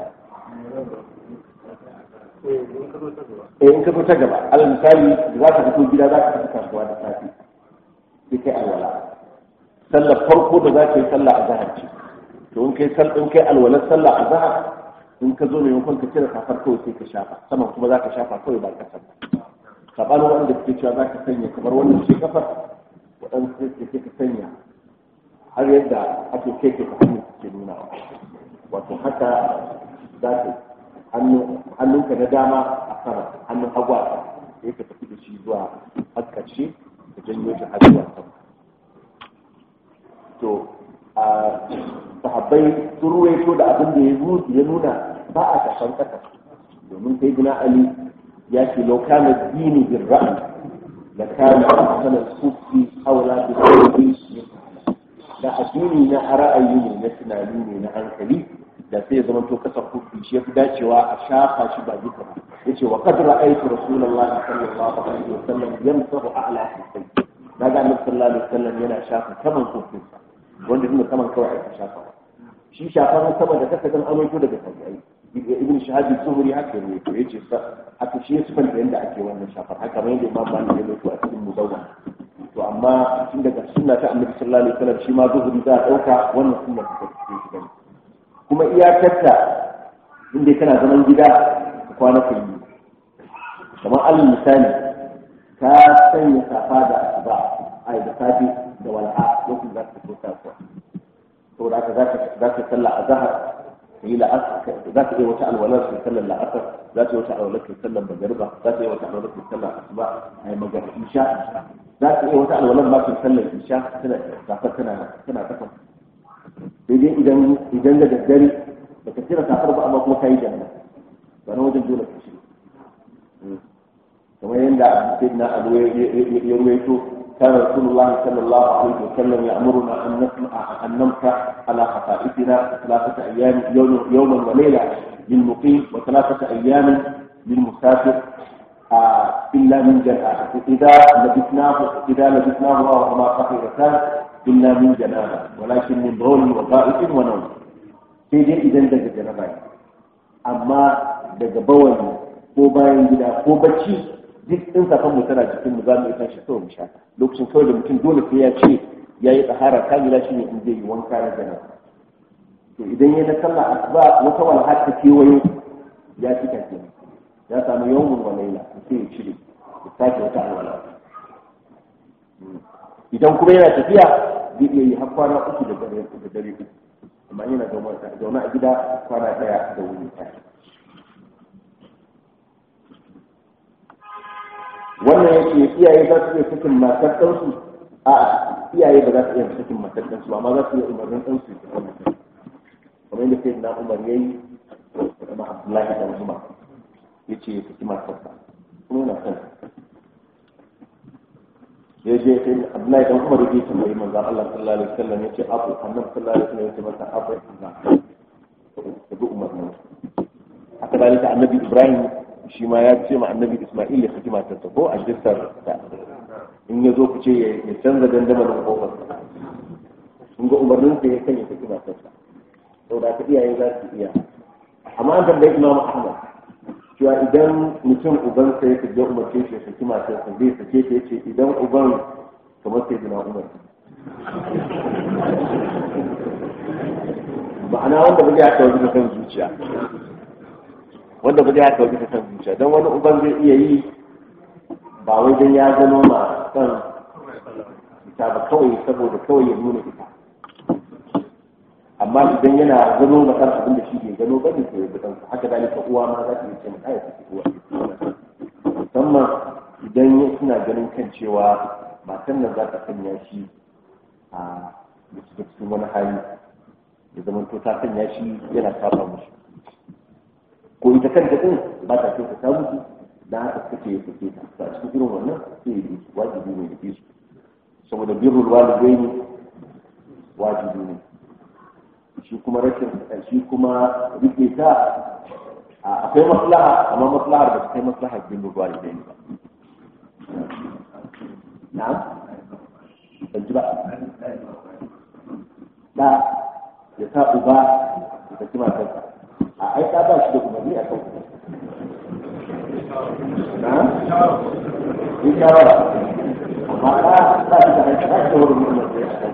eh in ka zo ta gaba alal misali za ka fito gida za ka tafi kasuwa da safe sai kai alwala sallar farko da za ka yi sallah a zahar ce to in kai in kai alwalar sallah a zahar in ka zo maimakon ka cire kafar kawai sai ka shafa saman kuma za ka shafa kawai ba kasar saɓanin wanda suke cewa za ka sanya kamar wannan ce kafar waɗansu sai ka sanya har yadda ake kai ke kafin suke nuna wato haka za ka hannunka na dama a sama hannun hagu a sama sai ka tafi da shi zuwa har ƙarshe ka janyo shi har zuwa sama to a sahabbai sun ruwaito da abin da ya nuna ba a shafan ƙasa domin sai gina ali ya ce lau kana dini bin ra'ayi la kana ahsana sufi aula bi sauri da addini na ra'ayi ne na tunani ne na hankali da sai ya zama to kasar kufi shi yafi dacewa a shafa shi ba duka ba yace wa qad ra'aytu rasulullahi sallallahu alaihi wasallam yamsahu a'la kufi daga annabi sallallahu alaihi wasallam yana shafa saman kufinsa wanda kuma saman kawai aka shafa shi shafar sama da kasa kan amaito daga tabi'ai ibn shahabi zuhuri haka ne to yace haka shi yasu fanta yanda ake wannan shafar haka mai da imam malik ya to a cikin mudawwan to amma tun daga sunna ta annabi sallallahu alaihi wasallam shi ma zuhuri za a dauka wannan sunna ta take shi gani kuma iyakarta inda kana zaman gida ka kwana ka yi kamar alal misali ka sanya safa da asuba ai da safe da walha lokacin za ka fito kasuwa saboda haka za ka sallah a zahar ka yi la'asar za ka iya wata alwalar ka sallar la'asar za ka yi wata alwalar ka sallar magariba za ka iya wata alwalar ka sallar asuba a yi magana isha za ka iya wata alwalar ma ka sallar isha tana safar tana tana kafa daidai idan idan da daddare ba ka cire safar ba amma kuma ka yi janna ba na wajen dole ka shi kamar yadda sayyidina abu ya ruwaito كان رسول الله صلى الله عليه وسلم يأمرنا أن نسمع أن نمسح على خفائفنا ثلاثة أيام يوم يوما وليلة للمقيم وثلاثة أيام للمسافر آه إلا من جنابة إذا لبسناه إذا لبسناه وهما خفيفتان إلا من جنابة ولكن من بول وغائط ونوم sai dai idan daga janaba amma daga bawani ko bayan gida ko bacci duk in safan mu tana jikin mu za mu isa shi kawai mu sha lokacin kawai da mutum dole sai ya ce ya yi tsahara kamila shi ne in zai yi wanka na janaba to idan ya na sallah asuba wata walha ta kewayo ya cika ke ya samu yawmun wa laila sai ya cire ya sake wata alwala idan kuma yana tafiya zai iya yi har kwana uku da dare da dare uku amma yana zaune a gida kwana ɗaya da wuri ɗaya wannan yake iyaye za su iya sakin matar ɗansu a iyaye ba za su iya sakin matar ɗansu ba amma za su iya umarnin ɗansu su kan mutum kamar yadda sai na umar ya yi kuma abdullahi dan umar ya ce ya saki matarsa kuma yana son ya je sai abdullahi dan umar ya ce tambayi manzon Allah sallallahu alaihi wasallam ya ce abu annabi sallallahu alaihi wasallam ya ce masa abu ina ka bi umarnin haka dalika annabi ibrahim shi ma ya ce ma annabi isma'il ya saki matarsa ko a jisar ta in ya zo ku ce ya canza dandamalin kofar in ga umarnin sa ya kan ya saki matarsa saboda ka iyaye za su iya amma an tambayi imamu ahmad cewa idan mutum uban sa ya kaje umarce shi ya saki matarsa zai sake ta yace idan uban kamar sai dina umar ma'ana wanda ba zai haka wajen da kan zuciya wanda ba zai haka wajen da kan zuciya don wani uban zai iya yi ba wai don ya gano ma kan ita ba kawai saboda kawai ya nuna ita amma idan yana gano ma kan abin da shi bai gano ba ne to ya bidan haka dalika uwa ma za ta yi ce mata ya tafi uwa musamman idan ya suna ganin kan cewa matan nan za ta sanya shi a cikin wani hali ya zama to ta sanya shi yana saba musu ko ita kanta din ba ta kyauta ta musu da haka suke ya sake ta a cikin irin wannan sai ya yi wajibi ne da su saboda birrul walidaini wajibi ne shi kuma rashin shi kuma rike ta akwai maslaha amma maslahar ba ta kai maslahar birrul walidaini ba na'am ban ji ba da ya sa uba ya saki matarsa a ai ta ba shi da umarni a kan na in shawara amma ɗa ba shi da haifar da shi da wurin mutum da ya kan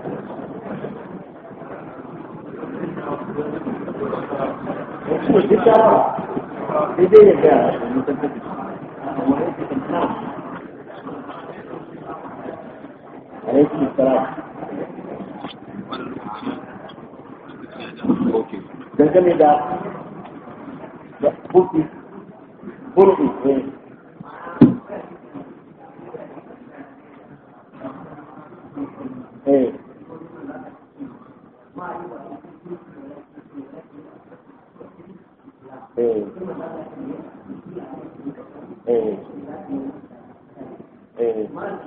kuma shi shawara sai dai ya gaya da mutum da shi amma ya ce kan alaikum salam dangane da buki burki eh eh eh eh eh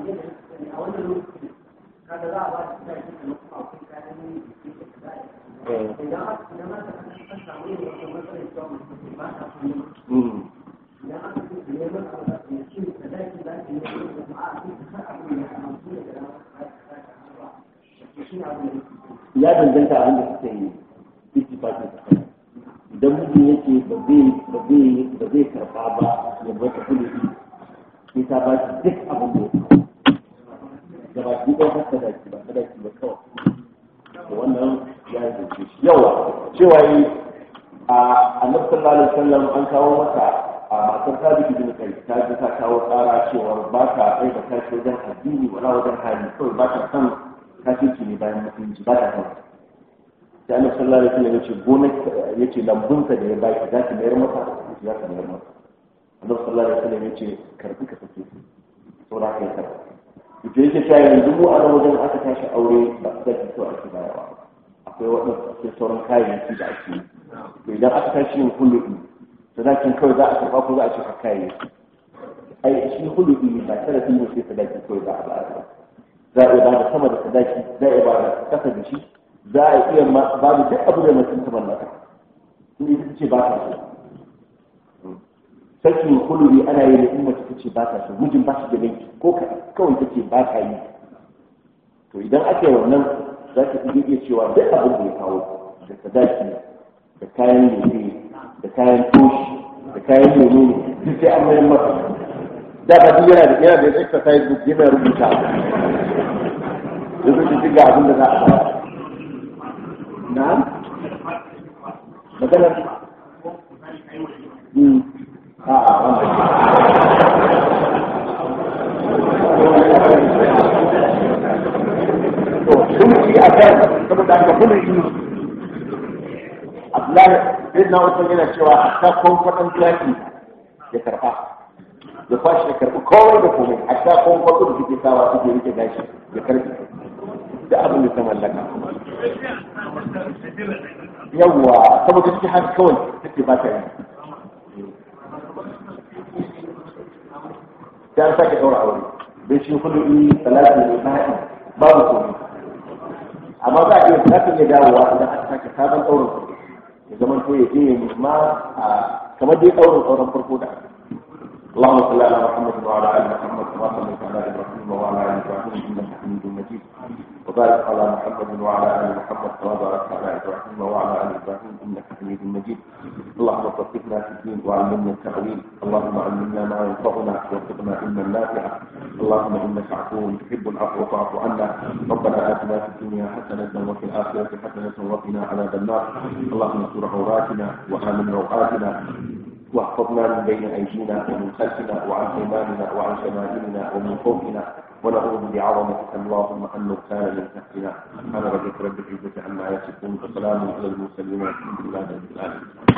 ya danganta abin da suka yi ittifaqin sa idan mutum yake ba zai ba zai ba zai karba ba ya bar ta kullu sai ta ba shi duk abin da ya da ba shi ɗaya haka da ba da shi ba kawai da wannan ya yi zance shi yawa cewa yi a annabi sallallahu alaihi wasallam an kawo masa a matar sabiki bin kai ta ji ta kawo tsara cewa ba ta kai da kashi wajen addini wala wajen hali kawai ba ta san kafirci ne bayan musulunci ba ta san sai annabi sallallahu alaihi wasallam yace gonar yace lambunsa da ya baki za ki mayar masa za ka mayar masa annabi sallallahu alaihi wasallam yace karbi ka sake su saboda kai karbi ita yake cewa yanzu mu a wajen aka tashi aure ba su sake so ake bayarwa akwai waɗansu akwai sauran kayayyaki da ake yi to idan aka tashi yin hulubi sadakin kawai za a karɓa ko za a cika kayayyaki ai shi hulubi ba sharafi ne sai sadaki kawai za a ba za a iya ba da sama da sadaki za a iya ba da kasa da shi za a iya ba da duk abu da mutum ta mallaka in ita ce ba ta so sakin hulubi ana yi da in mace ta ce ba ta so mijin ba shi da laifi ko kawai ta ce ba ta yi to idan ake wannan za ka iya iya cewa duk abin da ya kawo da sadaki da kayan lefe da kayan toshi da kayan lemu duk sai an mayar masa da ba duk yana da yana da exercise book yana rubuta da su ci ga abin da za a bayar na maganar a'a wannan to sun ci a kan saboda haka kuma yi wallahi sai na usman yana cewa hatta kwankwaɗon zaki ya karɓa ya kwashi ya karɓi kowai da komai hatta kwankwaɗo da suke sawa suke rike gashi ya karɓi da abin da ta mallaka yawwa saboda take haka kawai take ba ta yi sai an sake ɗaura aure bai shi kudu salati ne ba'i babu komai amma za a iya za ta iya dawowa idan aka sake sabon ɗaurin farko ya zama to ya je ya nema a kamar dai ɗaurin ɗaurin farko da اللهم صل على محمد وعلى ال محمد كما صليت على ابراهيم وعلى ال ابراهيم انك حميد مجيد وبارك على محمد وعلى ال محمد كما باركت على ابراهيم وعلى ال ابراهيم انك حميد مجيد اللهم فقهنا في الدين وعلمنا التاويل اللهم علمنا ما ينفعنا وارزقنا علما نافعا اللهم انك عفو تحب العفو فاعف عنا ربنا اتنا في الدنيا حسنه وفي الاخره حسنه وقنا عذاب النار اللهم استر عوراتنا وامن روعاتنا واحفظنا من بين ايدينا ومن خلفنا وعن ايماننا وعن شمائلنا ومن فوقنا ونعوذ بعظمتك اللهم ان نغتال من تحتنا سبحان ربك رب العزه عما يصفون وسلام على المرسلين والحمد لله رب العالمين